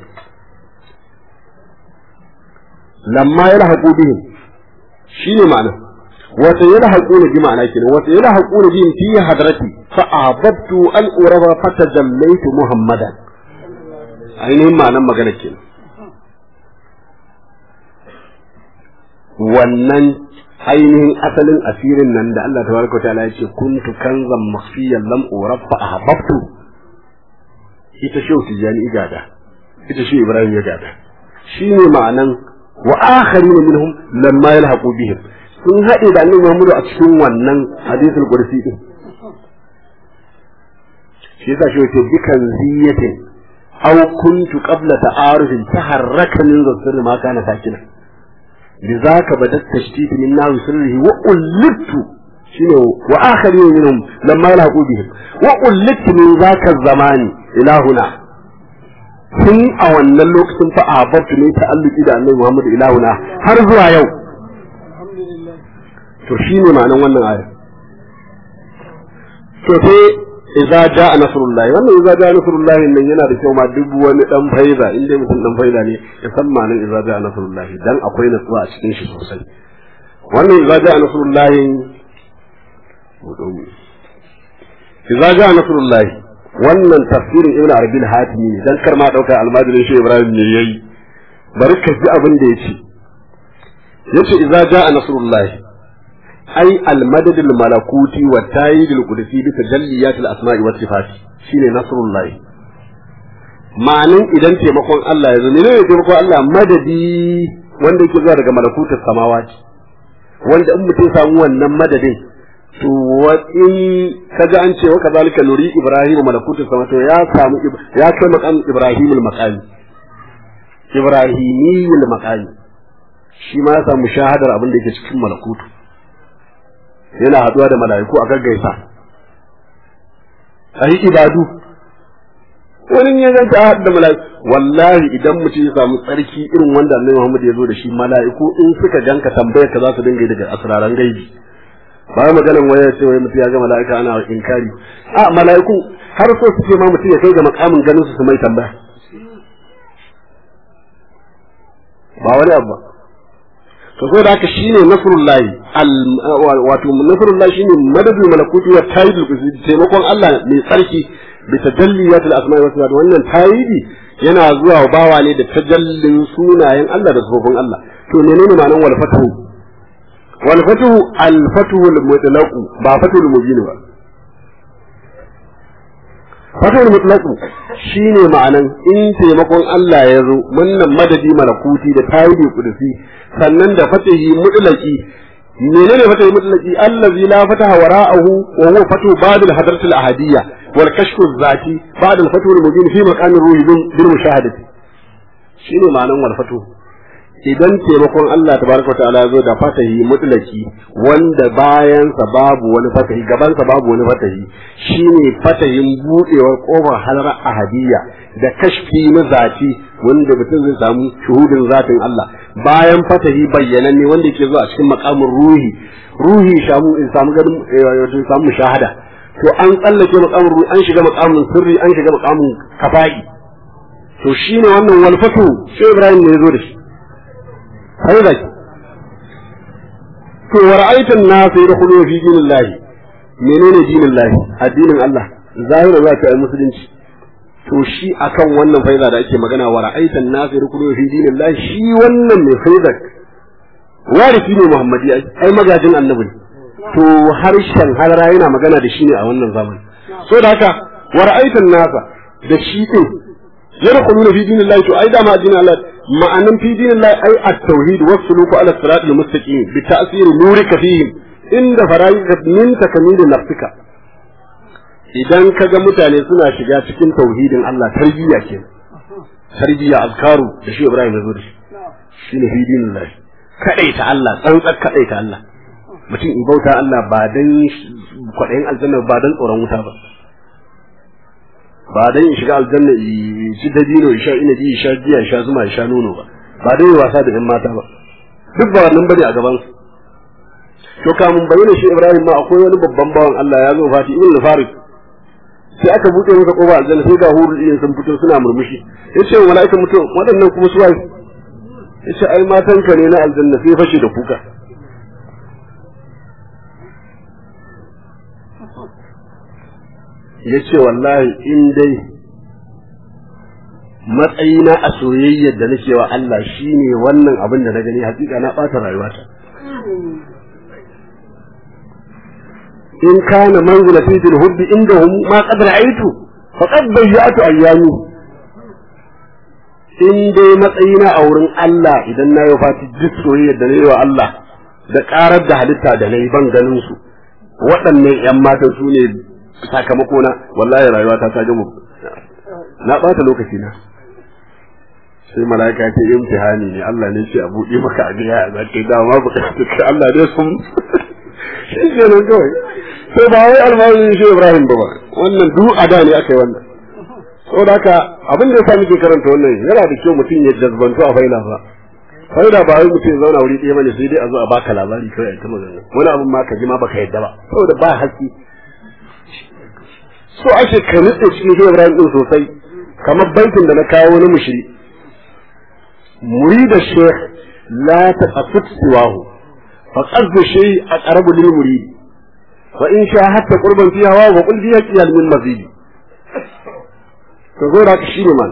[SPEAKER 3] lamma ya lahaƙo bihim shi ne ma'ana wata ya lahaƙo na bi ma'ana kenan wata ya lahaƙo na bihim fi hadrati fa ahbabtu an uraba fata jallaitu muhammadan ainihin ma'anan magana kenan wannan ainihin asalin asirin nan da Allah tabaraka wa ta'ala ya ce kuntu kanzan makhfiyan lam urab fa ahbabtu ita shi tijani igada ita shi ibrahim ya gada shine ma'anan wa akharin minhum lamma yalhaqu bihim sun haɗe da annabi Muhammad a cikin wannan hadisul qudsi din shi yasa shi yake bikan ziyatin aw kuntu qabla ta'arufin taharraka min zasir ma kana sakina لذاك بدا التشتيت من ناوي سره وقلت شنو واخرين منهم لما يلحقوا بهم وقلت من ذاك الزمان الى هنا tun a wannan lokacin fa a babtu ne ta'alluki da annabi Muhammad ilahuna har zuwa yau to shine ma'anar wannan aya to sai idza jaa nasrullah wannan idza jaa nasrullah nan yana da kyau ma duk wani dan faida in dai mutum dan faida ne ya san ma'anar idza jaa nasrullah dan akwai natsuwa a cikin shi sosai wannan idza jaa nasrullah idza jaa nasrullah wannan tafsirin ibn arabi al-hatimi ne dan kar ma dauka almajirin shi ibrahim ne yayi bari ka ji abin da yace yace idza jaa nasrullah ai al-madad al-malakuti wa tayyid al-qudsi bi tajalliyat al-asma'i wa sifat shine nasrullah ma'anin idan taimakon Allah ya zo ne ne taimakon Allah madadi wanda yake zuwa daga malakutus samawati wanda in mutum samu wannan madadin to wa in kaga an ce wa kazalika nuri ibrahim malakutus sama to ya samu ya kai maqam ibrahim al-maqami ibrahimiyul maqami shi ma ya samu shahadar abin da yake cikin malakutu yana haduwa da mala'iku a gaggaisa a yi ibadu wani ya zanta a haɗu da mala'iku wallahi idan mutum ya samu tsarki irin wanda annabi Muhammad ya zo da shi mala'iku in suka ganka tambayar ka za su dinga daga asraran gaibi ba maganan waya ce wai mutum ya ga mala'ika ana inkari a mala'iku har so suke ma mutum ya kai ga makamin ganin su su mai tambaya ba wani abu ba to so da haka shine nasrullahi wato nasrullahi shine madadul malakuti wa tayyidul qudsi taimakon Allah mai tsarki bi tajalliyat al asma'i wa sifat wannan tayyidi yana zuwa bawa ne da tajallin sunayen Allah da sifofin Allah to menene ma'anar wal fatu wal fatu al fatu al mutlaq ba fatu al mubin ba fatul mutlaqu shine ma'anan in taimakon Allah ya zo wannan madadi malakuti da tawili kudusi sannan da fatahi mutlaqi menene fatahi mutlaqi allazi la fataha wara'ahu wa huwa fatu ba'd al-hadrat al-ahadiyya wal kashf az-zati ba'd al-fatu al-mubin fi maqam ar-ruhi bil mushahadati shine ma'anan wal fatu idan taimakon Allah tabaraka ta'ala zo da fatahi mutlaki wanda bayan sa babu wani fatahi gaban sa babu wani fatahi shine fatahin budewar kofar halar ahadiyya da kashfi na zati wanda mutum zai samu shuhudin zatin Allah bayan fatahi bayyananne wanda yake zuwa cikin makamin ruhi ruhi shamu in samu ganin wato samu shahada to an tsallake makamin ruhi an shiga makamin sirri an shiga makamin kafa'i to shine wannan walfatu sai Ibrahim ne ya zo da shi haida ki to wa ra'aytan nas yadkhulu fi dinillahi menene dinillahi addinin Allah zahira za ta yi musulunci to shi akan wannan faida da ake magana wa ra'aytan nas yadkhulu fi dinillahi shi wannan ne faida warisi ne Muhammadi ai magajin annabi to harshen halara yana magana da shi ne a wannan zaman so da haka wa ra'aytan nasa da shi din yadkhuluna fi dinillahi to ai da ma addinin Allah ma'anan fi dinillahi ai at-tauhid wa suluku ala sirat al-mustaqim bi ta'sir nurika fihim inda fara'ika min takamil nafsika idan kaga mutane suna shiga cikin tauhidin Allah tarbiyya ke tarbiyya azkaru da shi Ibrahim ya zo da shi shine fi dinillahi kadaita Allah tsantsar kadaita Allah mutum in bauta Allah ba dan kwaɗayin aljanna ba dan tsoron wuta ba ba dan in shiga aljanna in ci dabino in sha inabi in sha giya in sha zuma in sha nono ba ba dan yi wasa da yan mata ba duk ba wannan bane a gaban su to kamun bayyana shi Ibrahim ma akwai wani babban bawan Allah ya zo fati ibn Farid sai aka buɗe masa kofa aljanna sai ga hurul iyin sun fito suna murmushi yace wa mala'ikan mutum waɗannan kuma su waye yace ai matan ka ne na aljanna sai fashe da kuka ya ce wallahi in dai matsayina a soyayyar da nake wa Allah shine wannan abin da na gani hakika na ɓata rayuwata in kana manzila fi fil hubbi indahum ma qad ra'aytu faqad bayyatu ayyami in dai matsayina a wurin Allah idan na yi fati duk soyayyar da na yi wa Allah da karar da halitta da na yi ban ganin su waɗannan 'yan matan su ne sakamako na wallahi rayuwa ta ta gama na bata lokaci na sai malaika ce imtihani ne Allah ne ce a buɗe maka a biya za ka da ma bukatu ka Allah ne sun shi ke nan kawai sai ba wai alfaharin shi Ibrahim ba ba wannan duk a da ne aka yi wannan saboda haka abin da yasa muke karanta wannan yana da kyau mutum ya jazbantu a faila ba faila ba wai mutum ya zauna wuri ɗaya bane sai dai a zo a baka labari kawai a ta magana wani abin ma ka ji ma baka yadda ba saboda ba haƙƙi so ake ka nutse cikin shi Ibrahim din sosai kamar baitin da na kawo na mushri murid shaykh la taqafut siwahu fa qasdu shay aqrabu lil murid fa in sha hatta qurban fiha wa qul fiha qiyal min mazid to zo da shi ne man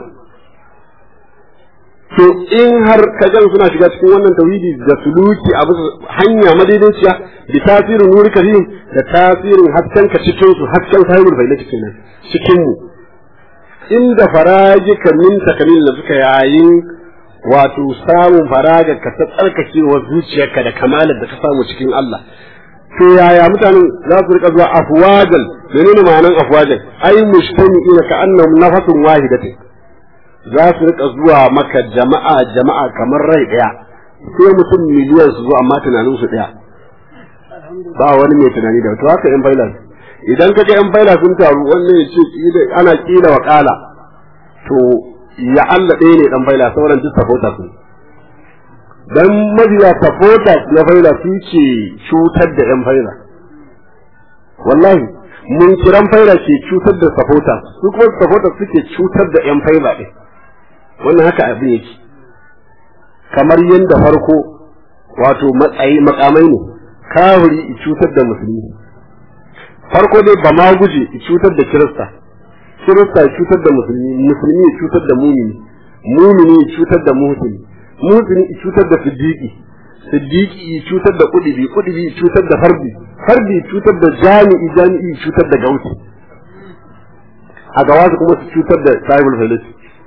[SPEAKER 3] to in har ka gan suna shiga cikin wannan tauhidi da suluki a bisa hanya madaidaiciya da tasirin nuri karim da tasirin hasken ka cikin su hasken sahibul bayyana kenan cikin mu inda farajika min takalil da suka yayin wato samun faraga ka ta tsarkakewa zuciyarka da kamalar da ka samu cikin Allah to yaya mutanen za su rika zuwa afwajan menene ma'anan afwajan ai mujtami'ina ka annahum nafatun wahidatin za su rika zuwa maka jama'a jama'a kamar rai daya sai mutum miliyan su zo amma tunanin su daya ba wani mai tunani da to haka yan baila idan kaga yan baila sun taru wannan ya ce ana kila wa kala to ya Allah ɗaya ne dan baila sauran duk supporters ne dan mabiya supporters na baila su ce cutar da yan baila wallahi mun kiran faila ke cutar da supporters su kuma supporters suke cutar da yan faila ɗin wannan haka abin yake kamar yadda farko wato matsayi makamai ne kafiri i cutar da musulmi farko dai ba ma guje i cutar da kirista kirista i cutar da musulmi musulmi i cutar da mumini mumini i cutar da muhsini muhsini i cutar da siddiqi siddiqi i cutar da kudibi kudibi i cutar da fardi fardi i cutar da jami'i jami'i i cutar da gauti a gawa su kuma su cutar da sahibul falis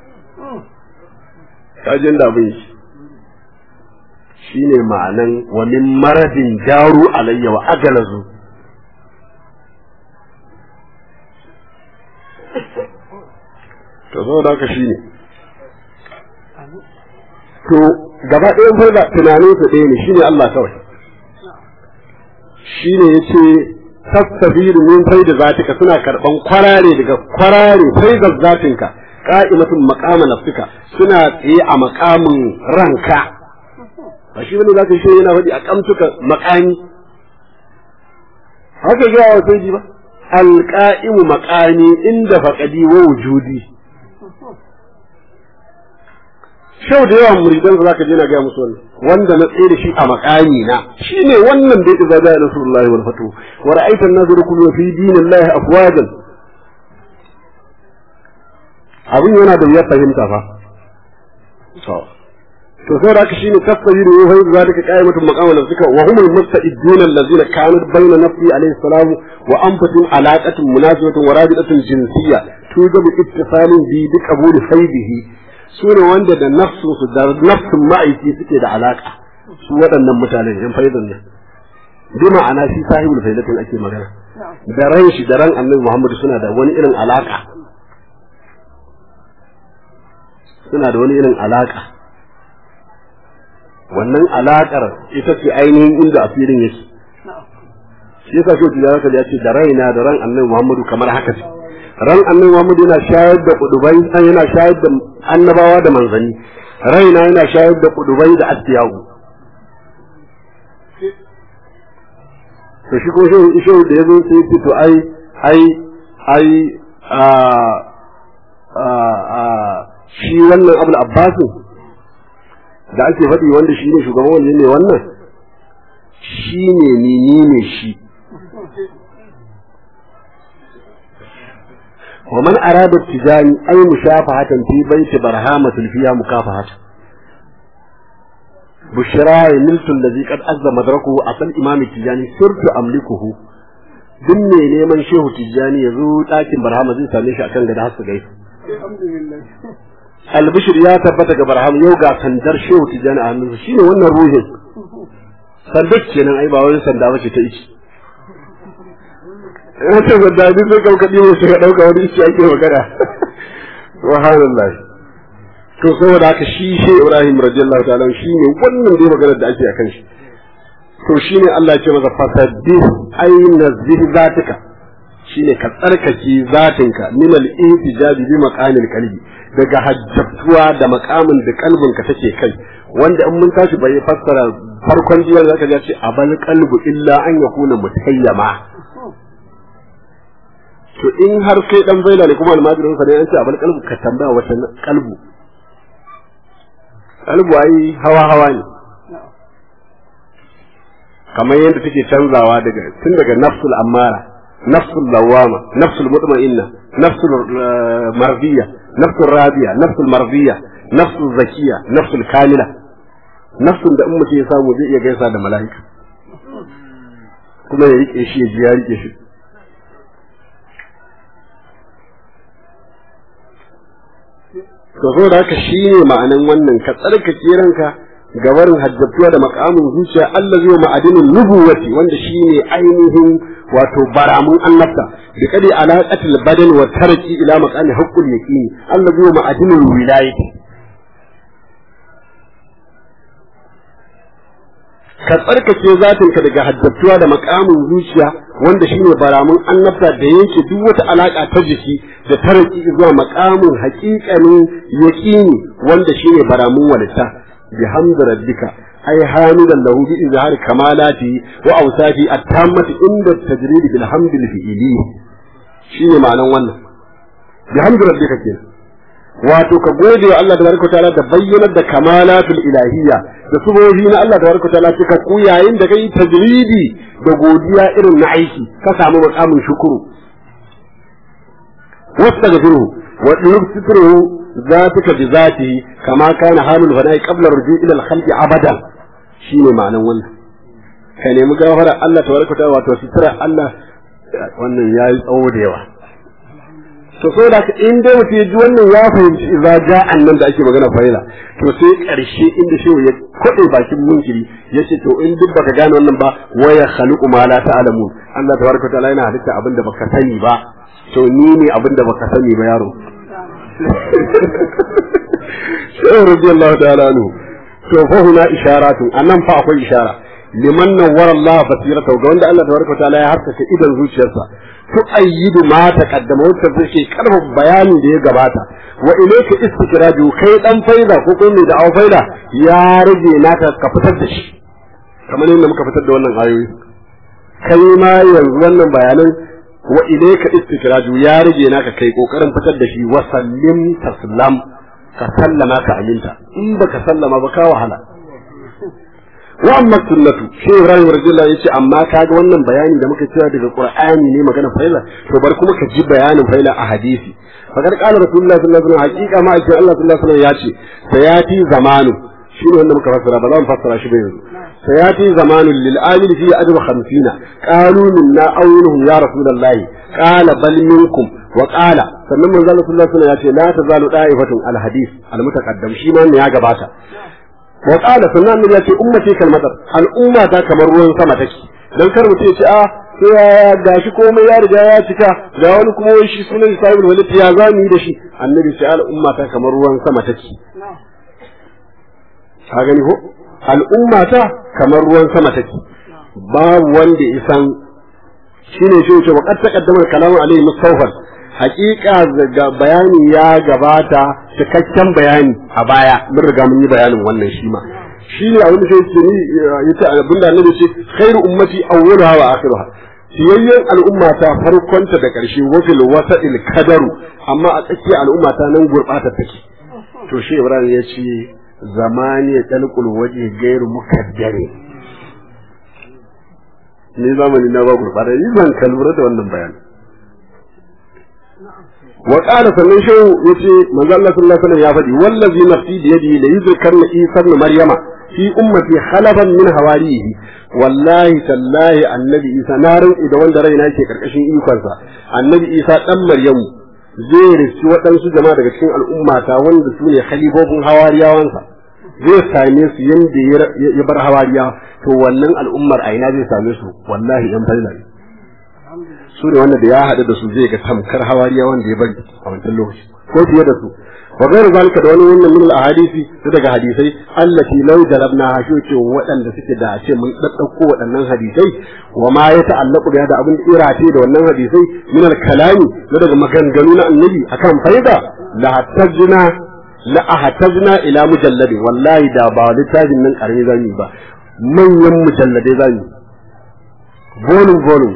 [SPEAKER 3] kajin da abin shi shine ma'anan wa min maradin jaru alayya wa agalazu to saboda haka shine to gaba ɗayan farda tunanin su ɗaya ne shine Allah kawai shine yace tastafiru min faida zatika suna karban kwarare daga kwarare faida zatinka qa'imatun maqama nafsika suna tsaye a maqamin ranka ba shi bane zaka shi yana faɗi a kamtuka maqami haka ga wa sai ba alqa'imu maqami inda faqadi wa wujudi shau da yawan muridan za ka je na gaya musu wannan wanda na tsaye da shi a makami na shine wannan da yake zaga rasulullahi wal fatu wa ra'aita an-nas yadkhulu fi dinillahi afwajan abin yana da wuyar fahimta fa to to sai da shine tafsiri ne fa zalika qa'imatun maqama nafsika wa humul musta'idun allazina kanat bayna nafsi alayhi salam wa anfusihim alaqatun munasibatun wa rabitatun jinsiyya tujabu ittifalin bi bi qabuli faydihi su ne wanda da nafsu da nafsin ma'aiki suke da alaka su waɗannan mutanen yan faidan nan bi ma'ana shi sahibul faidatin ake magana da ran shi da ran annabi Muhammad suna da wani irin alaka suna da wani irin alaka wannan alakar ita ce ainihin inda asirin yake shi yasa shi da zaka ya ce da raina da ran annabi Muhammad kamar haka ce ran annabi Muhammad yana shayar da kudubai yana shayar da annabawa da manzanni raina yana shayar da kudubai da asiyawu to shi ko shi da yazo sai ya to ai ai ai a a a shi wannan Abul Abbas da ake faɗi wanda shi ne shugaban wanda ne wannan shi ne ni ni ne shi ومن أراد التجاني أي مشافهة في بيت برهامة فيها مكافحة بشرى نلت الذي قد أز مدركه أصل إمام التجاني صرت أملكه duk mai neman shehu tijjani ya zo ɗakin barhama zai same shi a kan gada hasu gaisu. albishir ya tabbata ga barhama yau ga sandar shehu tijjani a hannunsa shine wannan ruhin sandar kenan ai ba wani sanda ba ce ta ici in ce sanda duk sai kauka ɗiwo su ka ɗauka wani ici ake magana subhanallah to saboda haka shi shi Ibrahim radiyallahu ta'ala shi ne wannan dai maganar da ake akan shi to shine Allah ya ce masa fasabbih ayna zatika shine ka tsarkake zatinka min al-ihtijabi bi maqamil qalbi daga hajjatuwa da makamin da kalbinka take kai wanda in mun tashi bai fassara farkon jiyar zaka ga ce abal qalbu illa an yakuna mutayyama to in har kai dan baila ne kuma almajirin sa ne an ce abal qalbu ka tambaya wata qalbu qalbu ai hawa hawa ne kamar yadda take canzawa daga tun daga nafsul ammara nafsul lawama nafsul mutma'inna nafsul mardiya nafsul radiya nafsul mardiya nafsul zakiya nafsul kamila nafsun da in mutum ya samu zai iya gaisa da mala'ika kuma ya rike shi ya ji ya rike shi to zo da haka shi ne ma'anan wannan ka tsarkake ranka gabarin hajjatuwa da makamin zuciya Allah zai ma'adinin nubuwati wanda shi ne ainihin wato baramun annabta bi kadi alaqatil badan wa tarki ila maqami haqqul yaqini Allah zai ma'adinin wilayati ka tsarkake zatinka daga hajjatuwa da makamin zuciya wanda shine baramun annabta da yanke duk wata alaka ta jiki da tarki zuwa makamin haƙiƙanin yaqini wanda shine baramun walitta بحمد ربك أي حامدا له بإظهار كمالاته وأوصافه التامة عند التجريد بالحمد الفئلي شيء معنى وانا بحمد ربك كده wato ka gode wa Allah tabaraka ta'ala da bayyanar da kamalatul ilahiyya da subohi na Allah tabaraka ta'ala cika ku yayin da kai tajridi da godiya irin na aiki ka samu makamin shukuru wastaghfiruhu wa yubsiruhu ذاتك بذاته كما كان حال الفناء قبل الرجوع الى الخلق ابدا shine ma'anan wannan ka nemi gafara Allah tabaraka ta'ala wato sitira Allah wannan yayi tsawo da yawa to so da in dai mutum ya ji wannan ya fahimci idza ja'an nan da ake magana faila to sai karshe inda shehu ya kode bakin munkiri yace to in duk baka gane wannan ba waya khaliqu ma la ta'lamun Allah tabaraka ta'ala yana halitta abin da baka sani ba to ni ne abin da baka sani ba yaro shehu radiyallahu ta'ala anhu to fa huna isharatu annan fa akwai ishara liman nawwara Allah basiratahu ga wanda Allah tabaraka ta'ala ya haskaka idan zuciyarsa tu'ayyidu ma taqaddama wacce take karfafa bayanin da ya gabata wa ilayka istikraju kai dan faida ko kai mai da'awa faida ya rage naka ka fitar da shi kamar yadda muka fitar da wannan ayoyi kai ma yanzu wannan bayanan wa ilayka istikraju ya rage naka kai kokarin fitar da shi wa sallim taslam ka sallama ka aminta in baka sallama ba ka wahala wa amma sunnatu shi Ibrahim radiyallahu yace amma kaga wannan bayani da muka cewa daga Qur'ani ne magana faila to bar kuma ka ji bayanin faila a hadisi fakar qala rasulullahi sallallahu alaihi wasallam hakika ma ake Allah sallallahu alaihi wasallam yace sayati zamanu shi ne wanda muka fassara ba za mu fassara shi ba yanzu sayati zamanu lil amil fi ajru 50 qalu minna awluhum ya rasulullahi qala bal minkum wa qala sannan manzo Allah sallallahu alaihi wasallam yace la tazalu da'ifatun al hadith al mutaqaddam shi ma ne ya gabata wa qala sannan annabi ya ce ummati kalmatar al'umma ta kamar ruwan sama take dan kar mutum ya ce a sai ya gashi komai ya riga ya cika ga wani kuma wai shi sunan sahibul walid ya zami da shi annabi sai al'umma ta kamar ruwan sama take ka gani ko al'umma ta kamar ruwan sama take babu wanda isan shine shi ce wa qad taqaddama kalamu alayhi mustawfar hakika ga bayani ya gabata cikakken bayani a baya mun riga mun yi bayanin wannan shi ma shi ne abin da sai ce ni yace abin da annabi ce khairu ummati awwaluha wa akhiruha siyayyen al'umma ta farkonta da ƙarshe wafil wasa'il kadaru amma a tsakiyar al'umma ta nan gurbata take to shi Ibrahim ya ce zamani talqul waje gairu mukaddare ni zamani na ba gurbata ni zan kalura da wannan bayani wa qala sannan shehu yace manzo Allah sallallahu alaihi wasallam ya faɗi wallazi nafsi bi yadihi la yuzkarna isa ibn maryama fi ummati khalaban min hawarihi wallahi tallahi annabi isa na rantsi da wanda raina ke karkashin ikonsa annabi isa dan maryamu zai riski waɗansu jama'a daga cikin al'ummata wanda su ne khalifofin hawariyawansa zai same su yanda ya bar hawariya to wannan al'ummar a ina zai same su wallahi yan falla ne su ne wanda da ya haɗu da su zai ga tamkar hawariya wanda ya bari a wancan lokaci ko fiye da su wa gairu zalika da wani wannan min ahadisi da daga hadisai allati law jarabna hasho ce waɗanda suke da ce mun daddauko waɗannan hadisai wa ma ya ta'allaqu da da abin irate da wannan hadisai min al-kalami da daga maganganu na annabi akan faida la hatajna la ahtajna ila mujalladin wallahi da ba littafin nan karami zamu ba manyan mujalladai zamu volume volume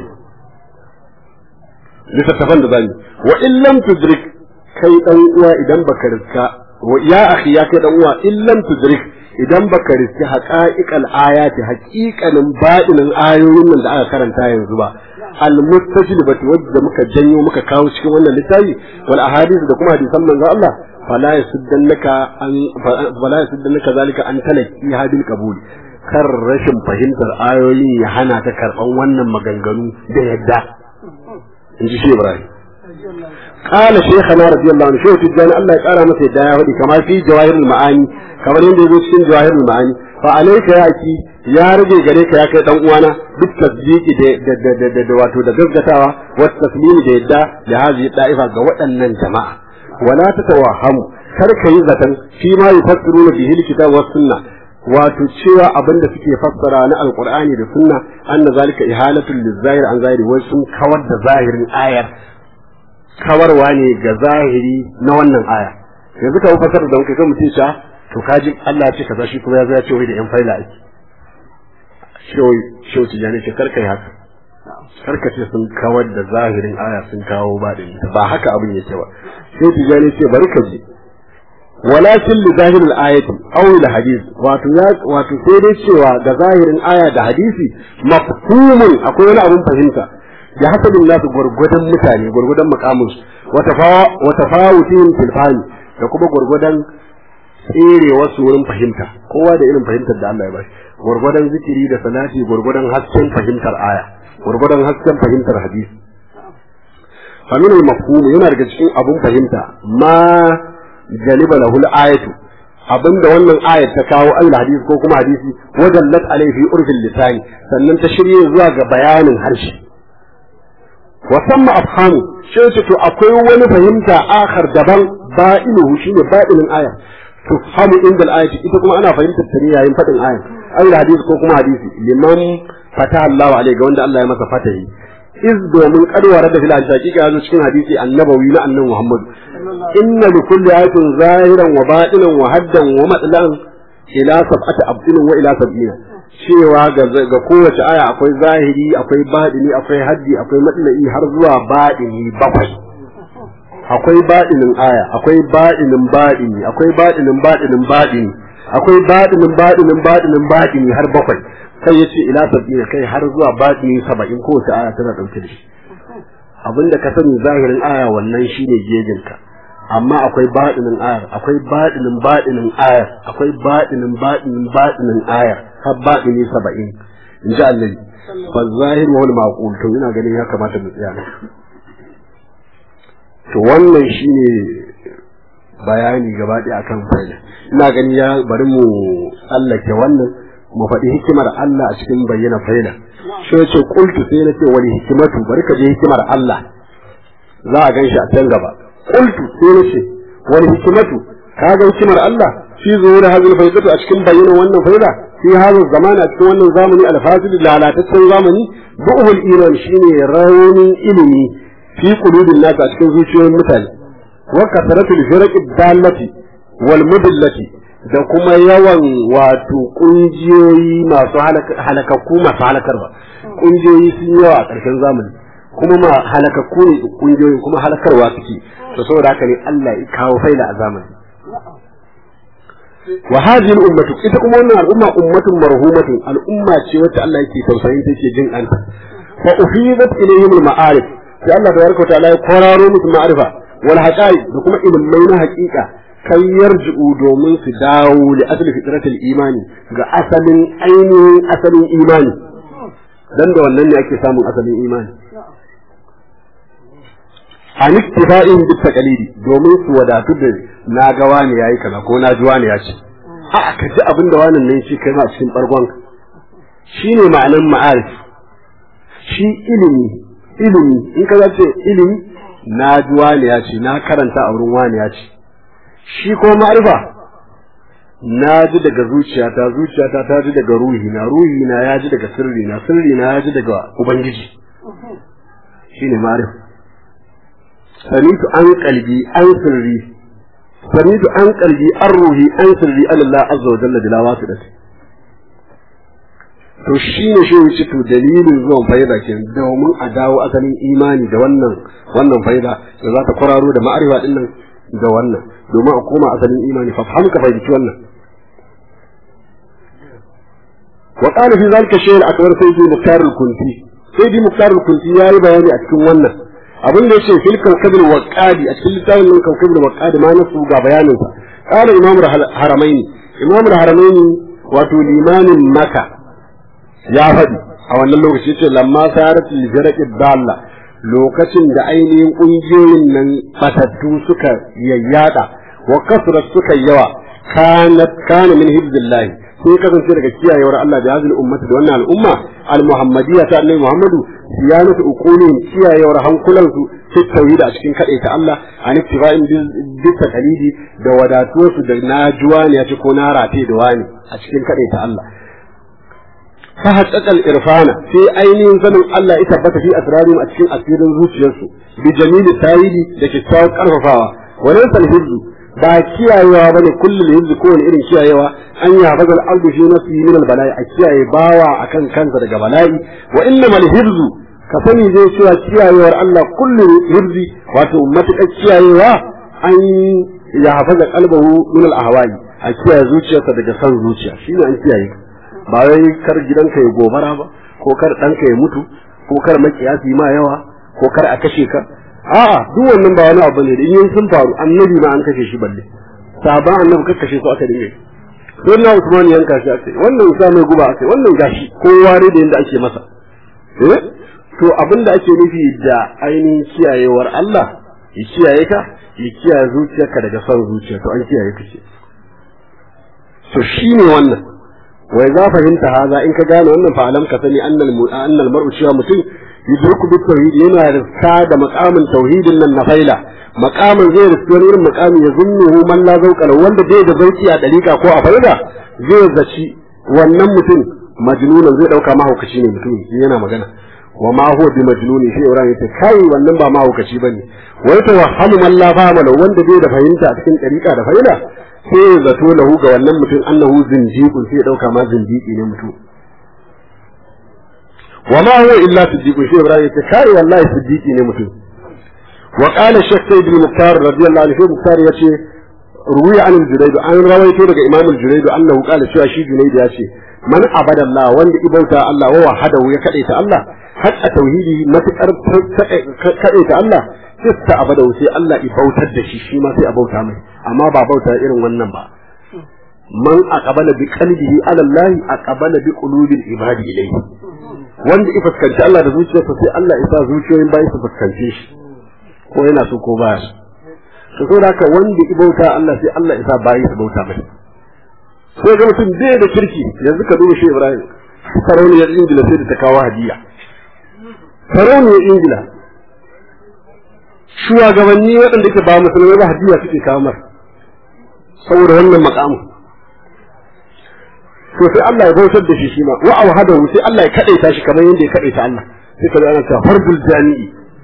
[SPEAKER 3] littattafan da zamu wa in lam tudrik kai dan uwa idan baka riska wa ya akhi ya kai dan uwa in lam tudrik idan baka riski haqa'iqal ayati haqiqanin badinin ayoyin nan da aka karanta yanzu ba al mustajlibati wadda muka janyo muka kawo cikin wannan littafi wal ahadith da kuma hadisan manzo Allah fala yasuddannaka an fala yasuddannaka zalika an talaki hadil qabul kar rashin fahimtar ayoyin ya hana ta karban wannan maganganu da yadda in ji shi Ibrahim قال شيخنا رضي الله عنه شيخ تجاني الله يقرا masa yadda ya faɗi kamar fi jawahirul ma'ani kamar yadda yazo cikin jawahirul ma'ani fa alayka ya ki ya rage gare ka ya kai dan uwana duk tasdiqi da da da da wato da gaggatawa wa taslimi da yadda da hazi da'ifa ga waɗannan jama'a wala tatawahamu kar ka yi zaton fi ma yufassiruna bihi alkitab was sunna wato cewa abinda suke fassara na alqur'ani da sunna anna zalika ihalatul lizahir an zahiri wai sun kawar da zahirin ayar kawarwa ne ga zahiri na wannan aya yanzu ka fasar da muka ga mutum sha to kaji Allah ya ce kaza shi kuma ya zo ya ce wai da yan faila ake shoyi shoyi tijani ce karkai haka karka ce sun kawar da zahirin aya sun kawo ba da ba haka abin yake ba sai tijani ce bari ka ji walakin li zahiril ayati aw li hadith wato ya wato sai dai cewa ga zahirin aya da hadisi mafhumun akwai wani abun fahimta ya hasabin nasu gwargwadon mutane gwargwadon makamin wa tafawutihim fil fahmi da kuma gwargwadon tsere wasu wurin fahimta kowa da irin fahimtar da Allah ya bashi gwargwadon zikiri da salati gwargwadon hasken fahimtar aya gwargwadon hasken fahimtar hadisi fa min al-mafhum yana daga cikin abun fahimta ma jaliba lahul ayatu abinda wannan ayat ta kawo Allah hadisi ko kuma hadisi wajallat alayhi fi urfil lisani sannan ta shirye zuwa ga bayanin harshe wa samma afhamu shi ce to akwai wani fahimta akhar daban ba'inuhu shine ba'inin aya to famu inda al-ayati ita kuma ana fahimtar ta ne yayin fadin aya Allah hadisi ko kuma hadisi liman fataha Allah alayhi ga wanda Allah ya masa fatahi iz domin kadwara da fil hakika yazo cikin hadisi annabawi na annabi Muhammad inna li kulli ayatin zahiran wa batinan wa haddan wa matlan ila sab'ati abdin wa ila sab'ina cewa ga ga kowace aya akwai zahiri akwai batini akwai haddi akwai matlai har zuwa batini bakwai akwai batinin aya akwai batinin batini akwai batinin batinin batini akwai batinin batinin batinin batini har bakwai sai ya ce ila sab'ina kai har zuwa batini saba'in kowace aya tana ɗauke da shi abinda ka sani zahirin aya wannan shine gejinka amma akwai baɗinin ayar akwai baɗinin baɗinin ayar akwai baɗinin baɗinin baɗinin ayar har baɗini saba'in in ji annabi fa zahir wa maqul to ina ganin ya kamata mu tsaya to wannan shine bayani gaba ɗaya akan faida ina ganin ya bari mu tsallake wannan mu faɗi hikimar Allah a cikin bayyana faida shi ce qultu sai na ce wani hikimatu bari ka je hikimar Allah za a ganshi a can gaba qultu sai na ce wani hikimatu ka ga hikimar Allah fi zuwa hadhihi faidatu a cikin bayyana wannan faida fi hadha zamani a cikin wannan zamani alfasid lalataccen zamani bu'ul iman shine raunin ilimi fi qulubil nas a cikin zuciyoyin mutane wa kasratul firaqid dallati wal mudillati da kuma yawan wato kungiyoyi masu halakakku masu halakarwa kungiyoyi sun yawa a ƙarshen zamani kuma ma halakakku ne kungiyoyi kuma halakarwa suke to saboda haka ne Allah ya kawo faila a zamani wa hadhihi al-ummatu ita kuma wannan al'umma ummatun marhumatun al'umma ce wacce Allah yake tausayin take jin anta fa ufidat ilayhim al-ma'arif sai Allah tabaraka wa ta'ala ya kwararo musu ma'arifa wal haqa'iq da kuma ilmai na haƙiƙa kai yarji'u domin su dawo li asli fitratul imani ga asalin ainihin asalin imani dan da wannan ne ake samun asalin imani an ittifa'in bit taqalidi domin su wadatu da na ga wani yayi kaza ko na ji wani ya ce a ka ji abin da wannan nan shi kai ma cikin bargon shine ma'anan ma'arif shi ilimi ilimi in ka ce ilimi na ji wani ya ce na karanta a wurin wani ya ce shi ko ma'arifa na ji daga zuciyata zuciyata ta ji daga ruhi na ruhi na ya ji daga sirri na sirri na ya ji daga ubangiji shine ma'arifa samitu an kalbi an sirri samitu an kalbi an ruhi an sirri Allah azza wa jalla bila wasidati to shine shi wuce to dalilin zuwan faida ke domin a dawo asalin imani da wannan wannan faida da za ta kwararo da ma'arifa din nan da wannan domin a koma asalin imani fa fahim ka fahimci wannan wa qala fi zalika shay'un akbar sayyidi muktar al-kunti sayyidi muktar al-kunti yayi bayani a cikin wannan abin da yace fil kawkabil waqadi a cikin littafin nan kawkabil waqadi ma nasu ga bayanin sa qala imam haramaini imam haramaini wato limanin maka ya faɗi a wannan lokaci yace lamma sarat al-jaraqi dalla lokacin da ainihin ƙungiyoyin nan batattu suka yayyada wa kasrat suka yawa kanat kana min hibdillahi sai kasance daga kiyayewar Allah da hazil ummati da wannan al'umma al-muhammadiyya ta annabi Muhammadu siyanatu uqulihim kiyayewar hankulansu fi tauhid a cikin ta Allah an ittifa'in bi taqalidi da wadatuwarsu da najuwa ne ya ce ko na rate da wani a cikin ta Allah ta haƙaƙal irfana sai ainihin sanin Allah ya tabbata fi asrarihim a cikin asirin zuciyarsu bi jamili tayidi da kyakkyawar karfafawa wannan salhizzu ba kiyayewa bane kullu hizzu ko wani irin kiyayewa an ya hafaza al-ardu fi nafsihi min al-bala'i a kiyaye bawa akan kansa daga bala'i wa innamal hizzu ka sani zai cewa kiyayewar Allah kullu hizzi wato matuƙar kiyayewa an ya hafaza qalbahu min al-ahwa'i a kiyaye zuciyarsa daga san zuciya shine an kiyaye ba wai kar gidanka ya gobara ba ko kar ɗanka ya mutu ko kar makiyasi ma yawa ko kar a kashe ka a'a duk wannan ba wani abu ne da in sun faru annabi ma an kashe shi balle sahaban annabi kar kashe su aka dinga sai na Usman yanka shi aka wannan sa mai guba aka wannan gashi kowa ne da yanda ake masa eh to abin da ake nufi da ainihin kiyayewar Allah ya kiyaye ka ya kiyaye zuciyarka daga son zuciya to an kiyaye ka ce to shine wannan wai za fahimta haza in ka gane wannan fa alam ka sani annal annal mar'u cewa mutum yudriku bit tauhid yana riska da maqamin tauhidin nan na faila maqamin zai riski wani irin maqami ya zunnuhu man la zauqa wanda bai da zauki a dariƙa ko a faida zai zaci wannan mutum majnunan zai dauka mahaukaci ne mutum yana magana wa ma huwa bi majnuni shi Ibrahim yace kai wannan ba mahaukaci bane wai to wahamu man la fahama wanda bai da fahimta a cikin dariƙa da faida sai ya zato lahu ga wannan mutum annahu zindiqun sai ya dauka ma zindiki ne mutum wa ma huwa illa siddiqun shi Ibrahim yace kai wallahi siddiqi ne mutum wa qala shaykh sayyid al-muqtar radiyallahu anhu muqtar yace ruwiya an al-junayd an rawaito daga imam al-junayd annahu qala cewa shi junayd yace man abada Allah wanda ibauta Allah wa wahadahu ya kadaita Allah hatta tauhidi matakar kadaita Allah sai abada sai Allah ibautar da shi shi ma sai a bauta mai amma ba bauta irin wannan ba man aqbala bi qalbihi ala Allah aqbala bi qulubil ibadi ilayhi wanda ya fuskanci Allah da zuciyarsa sai Allah ya sa zuciyoyin bayi su fuskance shi ko yana so ko baya so to da haka wanda ya bauta Allah sai Allah ya sa bayi su bauta mai sai ga mutum bai da kirki yanzu ka duba shi Ibrahim sarauniyar Ingila sai da ta kawo hadiya sarauniyar Ingila shugabanni waɗanda ke ba musulmai ba hadiya suke kawo mar saboda wannan makamu to sai Allah ya bautar da shi shi ma wa awhadahu sai Allah ya kadaita shi kamar yadda ya kadaita Allah sai kaga ana cewa fardul jami'i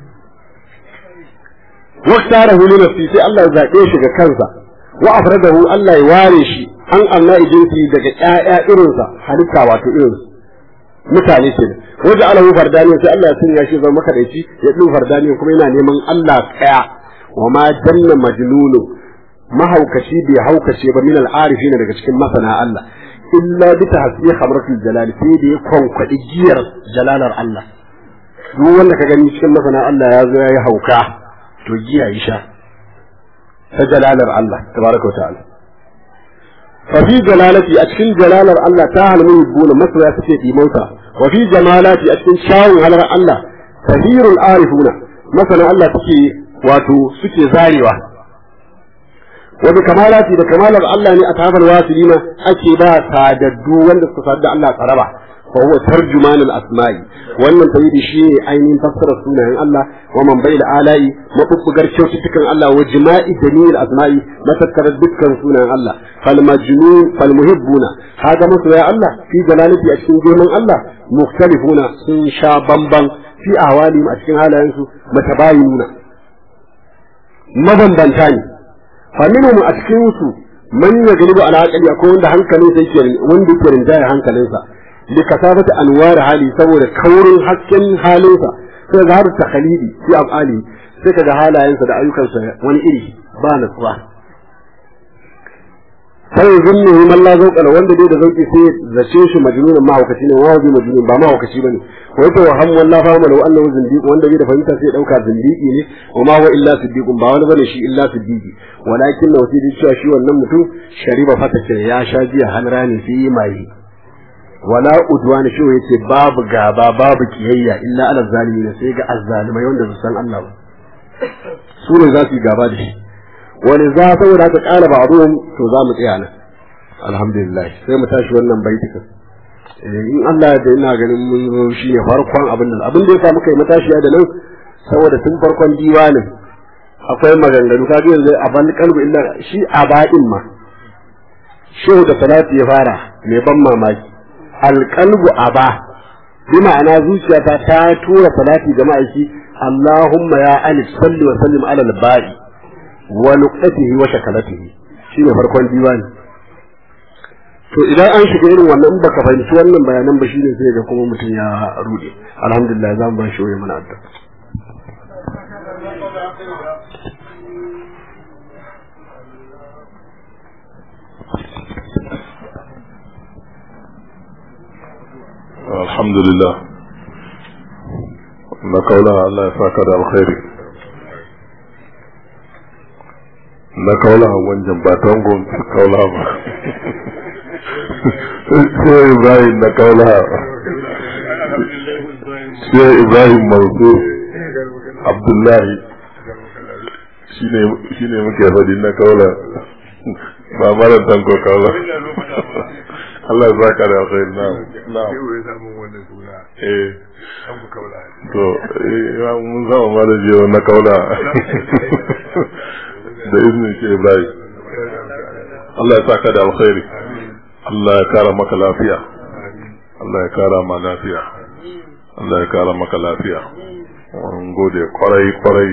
[SPEAKER 3] wa tarahu li nafsi sai Allah ya zabe shi ga kansa wa afradahu Allah ya ware shi an Allah ijinsi daga ƴaƴa irinsa halitta wato irin mutane ce waje alahu fardani sai Allah ya sanya shi zama makadaici ya din fardani kuma yana neman Allah kaya wa ma janna majnunu mahaukaci bai haukace ba min al-arifin daga cikin masana Allah illa bi tahsiya khamratul jalal sai da ya kwankwadi giyar jalalar Allah duk wanda ka gani cikin masana Allah ya zo yayi hauka to giya yi sha ta jalalar Allah tabaraka wa ta'ala fa fi jalalati a cikin jalalar Allah ta halmu yubuna masoya suke dimauta wa fi jamalati a cikin shawun halar Allah tahirul arifuna masana Allah suke wato suke zarewa wani kamalati da kamalar Allah ne a tafar wasilina ake ba sadaddu wanda suka sadda Allah tsaraba fa huwa tarjuman al-asma'i wannan tawhidi shine ainihin fassarar sunayen Allah wa man bai alai mabubbugar kyaututtukan Allah wa jima'i jamil asma'i matakkar dukkan sunayen Allah fal majnun fal muhibbuna haga masoya Allah fi jalalati a cikin girman Allah mukhtalifuna sun sha bamban fi ahwali a cikin halayensu matabayinuna mabambanta ne faminhum a cikin su man yaglibu ala aqli akwai wanda hankalin sa yake wanda yake rinjaya hankalinsa li kasabati anwar hali saboda kaurin hasken halinsa sai ga har takhalidi fi afali sai kaga halayensa da ayyukansa wani iri ba natsuwa sai zunnu man la zauqala wanda dai da zauki sai zace shi majnun mahaukaci ne wawa majnun ba mahaukaci bane wai to ham wallahi fa malu annahu zindiq wanda bai da fahimta sai dauka zindiki ne wa ma huwa illa siddiqun ba wani bane shi illa siddiqi walakin na wasi cewa shi wannan mutum shariba fata ce ya sha jiya hanrani fi mai wala udwan shi yace babu gaba babu kiyayya illa ala zalimin sai ga azzalimai wanda su san Allah ba su ne za su yi gaba da shi wani za saboda ka kala ba to za mu tsaya nan alhamdulillah sai mu tashi wannan baitikan in Allah da ina ganin mun zo shi ne farkon abin da abin da ya samu kai matashiya da nan saboda tun farkon diwanin akwai maganganu kaga yanzu a ban kalbu illa shi a baɗin ma shehu da salati ya fara mai ban mamaki alqalbu aba bi ma'ana zuciyata ta tura salati ga ma'aiki Allahumma ya alif salli wa sallim ala al-ba'i wa nuqtatihi wa shakalatihi shine farkon diwani to idan an shiga irin wannan baka fahimci wannan bayanan ba shine sai ga kuma mutum ya rude alhamdulillah za mu ba shi wani mana addu'a
[SPEAKER 4] alhamdulillah na kaula Allah ya saka da alkhairi na kaula wanjan ba tangon kaula ba sai Ibrahim na kaula
[SPEAKER 6] sai ibrahim mansur abdullahi shi ne muke faɗi na kaula ba mara tanko kaula Allah ya saka da alkhairi na na eh to eh mun zama mara jiyo na kaula da izinin shi ibrahim Allah ya saka da alkhairi Allah ya kara maka lafiya Allah ya kara ma lafiya Allah ya kara maka lafiya mun gode kwarai kwarai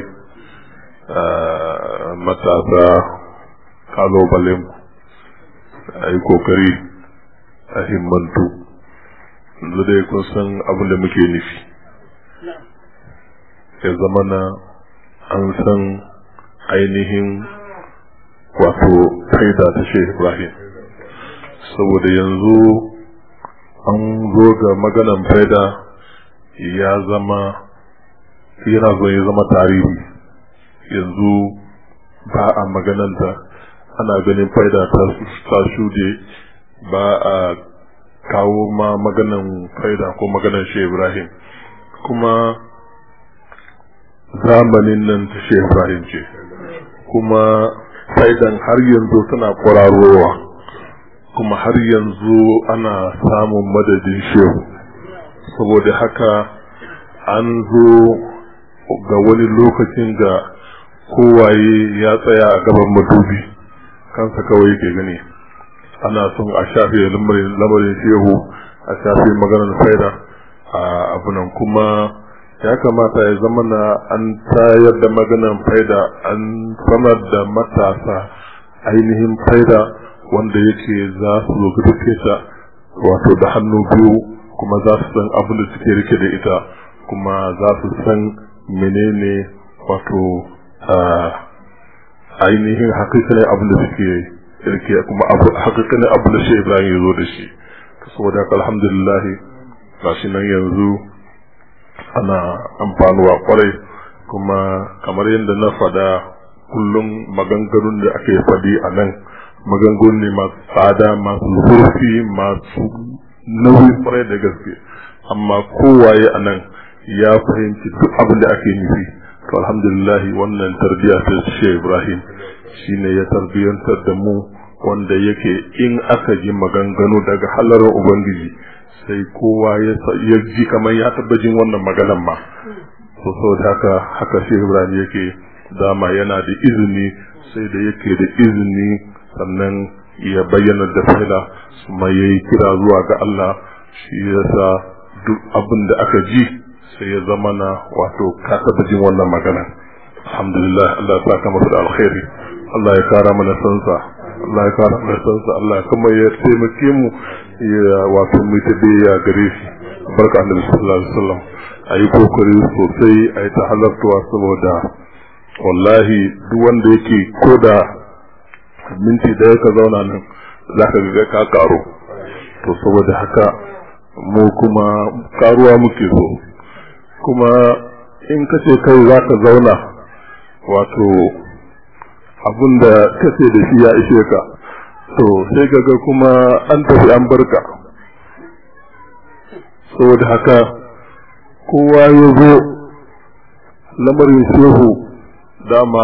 [SPEAKER 6] matasa kalobalen a yi kokari a himmantu yanzu dai kun san abin da muke nufi ya zama na an san ainihin wato faida ta shi ibrahim saboda yanzu an zo ga maganan faida ya zama yana zo ya zama tarihi yanzu ba a magananta ana ganin faida ta shude ba a kawo ma maganan faida ko maganan shi ibrahim kuma zamanin nan ta shi ibrahim ce kuma faidan har yanzu tana kwararowa kuma har yanzu ana samun madadin shehu saboda haka an zo ga wani lokacin da kowaye ya tsaya a gaban madubi kansa kawai ke gani ana son a shafe lamarin shehu a shafe maganar faida a abunan kuma ya kamata ya zama na an tayar da maganar faida an sanar da matasa ainihin faida wanda yake za su zo ta wato da hannu biyu kuma za su san abin da suke rike da ita kuma za su san menene wato ainihin hakikalin abin da suke rike kuma hakikalin abin da shi Ibrahim ya zo da shi saboda haka alhamdulillah gashi nan yanzu ana amfanuwa kwarai kuma kamar yadda na fada kullum maganganun da ake fadi a nan maganganu ne masu tsada masu zurfi masu nauyi kwarai da gaske amma kowaye a nan ya fahimci duk abin da ake nufi to alhamdulillah wannan tarbiyya ta shi Ibrahim shine ya tarbiyantar da mu wanda yake in aka ji maganganu daga halar ubangiji sai kowa ya ji kamar ya taba jin wannan maganan ma so saboda haka haka shi Ibrahim yake dama yana da izini sai da yake da izini sannan ya bayyana da fa'ila kuma ya yi kira zuwa ga Allah shi yasa duk abin da aka ji sai ya zama na wato ka taɓa jin wannan magana alhamdulillah Allah ya saka masa da alkhairi Allah ya kara mana sansa Allah ya kara mana sansa Allah ya kuma ya taimake mu ya wato mu ta ya gare shi barka annabi sallallahu alaihi wasallam ayi kokari sosai ayi ta halartuwa saboda wallahi duk wanda yake koda minti da ka zauna nan za ka ga ka karo to saboda haka mu kuma karuwa muke so kuma in ka ce kai za ka zauna wato abin da kace da shi ya ishe ka to sai kaga kuma an tafi an barka saboda haka kowa ya zo lamarin shehu dama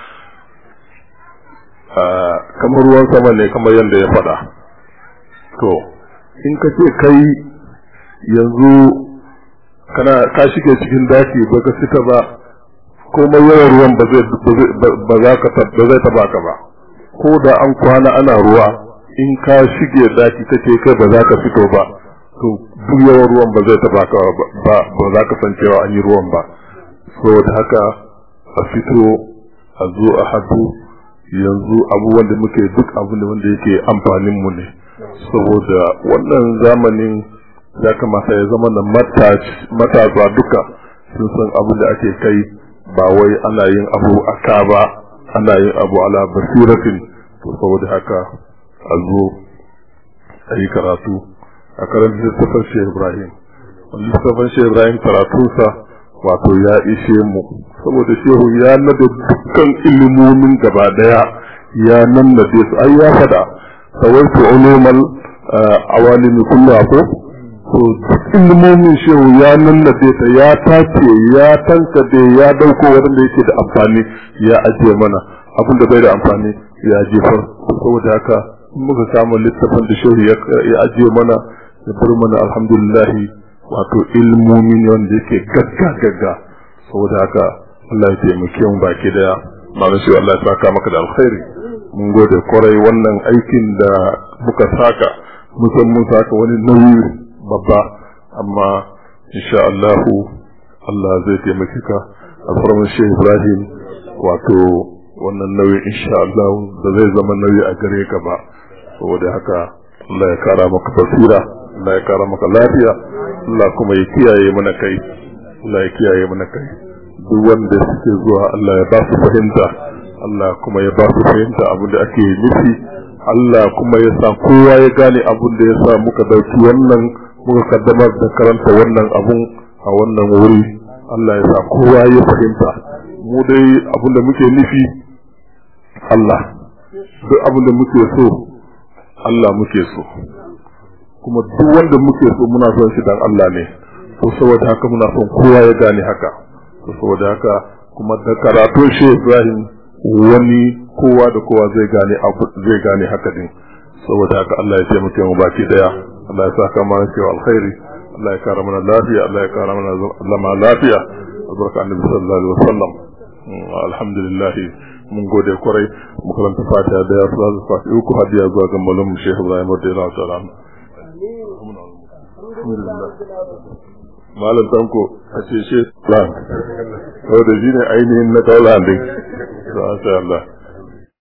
[SPEAKER 6] kamar ruwan sama ne kamar yadda ya faɗa to in ka ce kai yanzu kana ka shige cikin daki ba ka fita ba komai yawan ruwan ba zai ba za ka ba zai taba ka ba ko da an kwana ana ruwa in ka shige daki kake kai ba za ka fito ba to duk yawan ruwan ba zai taba ka ba ba za ka san cewa an yi ruwan ba saboda haka a fito a zo a hadu yanzu abubuwan da muke duk abin da wanda yake amfanin mu ne saboda wannan zamanin ya kamata ya zama na matasa duka sun san abin da ake kai ba wai ana yin abu a ka ba ana yin abu ala basiratin to saboda haka a zo a yi karatu a karanta littafin shi ibrahim littafin shi ibrahim karatunsa wato ya ishe mu saboda shehu ya nada dukkan ilimomin gaba daya ya nan da su ai ya fada sawaitu ulumal awalimi kullu ko to ilmomin shehu ya nannade ta ya tace ya tankade ya dauko wanda yake da amfani ya ajiye mana abin da bai da amfani ya jefar saboda haka muka samu littafin da shehu ya ajiye mana ya bar mana alhamdulillahi wato ilmomi ne wanda yake gagga gagga saboda haka Allah ya taimake mu baki daya malam shi Allah ya saka maka da alkhairi mun gode kwarai wannan aikin da muka saka musan mun saka wani nauyi babba amma insha Allah Allah zai taimake ka alfarman shi Ibrahim wato wannan nauyi insha Allah da zai zama nauyi a gare ka ba saboda haka Allah ya kara maka basira Allah ya kara maka lafiya Allah kuma ya kiyaye mana kai Allah ya kiyaye mana kai duk wanda suke zuwa Allah ya ba su fahimta Allah kuma ya ba su fahimta abin da ake nufi Allah kuma ya sa kowa ya gane abin da ya sa muka dauki wannan muka kaddamar da karanta wannan abun a wannan wuri Allah ya sa kowa ya fahimta mu dai abin da muke nufi Allah duk abin da muke so Allah muke so kuma duk wanda muke so muna son shi dan Allah ne to saboda haka muna son kowa ya gane haka to saboda haka kuma da karatun shi Ibrahim wani kowa da kowa zai gane abu zai gane haka din saboda haka Allah ya taimake mu baki daya Allah ya saka mana cewa alkhairi Allah ya kara mana lafiya Allah ya kara mana zama lafiya albarka annabi sallallahu alaihi wasallam alhamdulillah mun gode kwarai mu karanta fatiha da ya fara fatiha uku hadiya zuwa ga malam Sheikh Ibrahim radiyallahu ta'ala malam tanko a ce shi ran saboda shi ne ainihin na kaula din Allah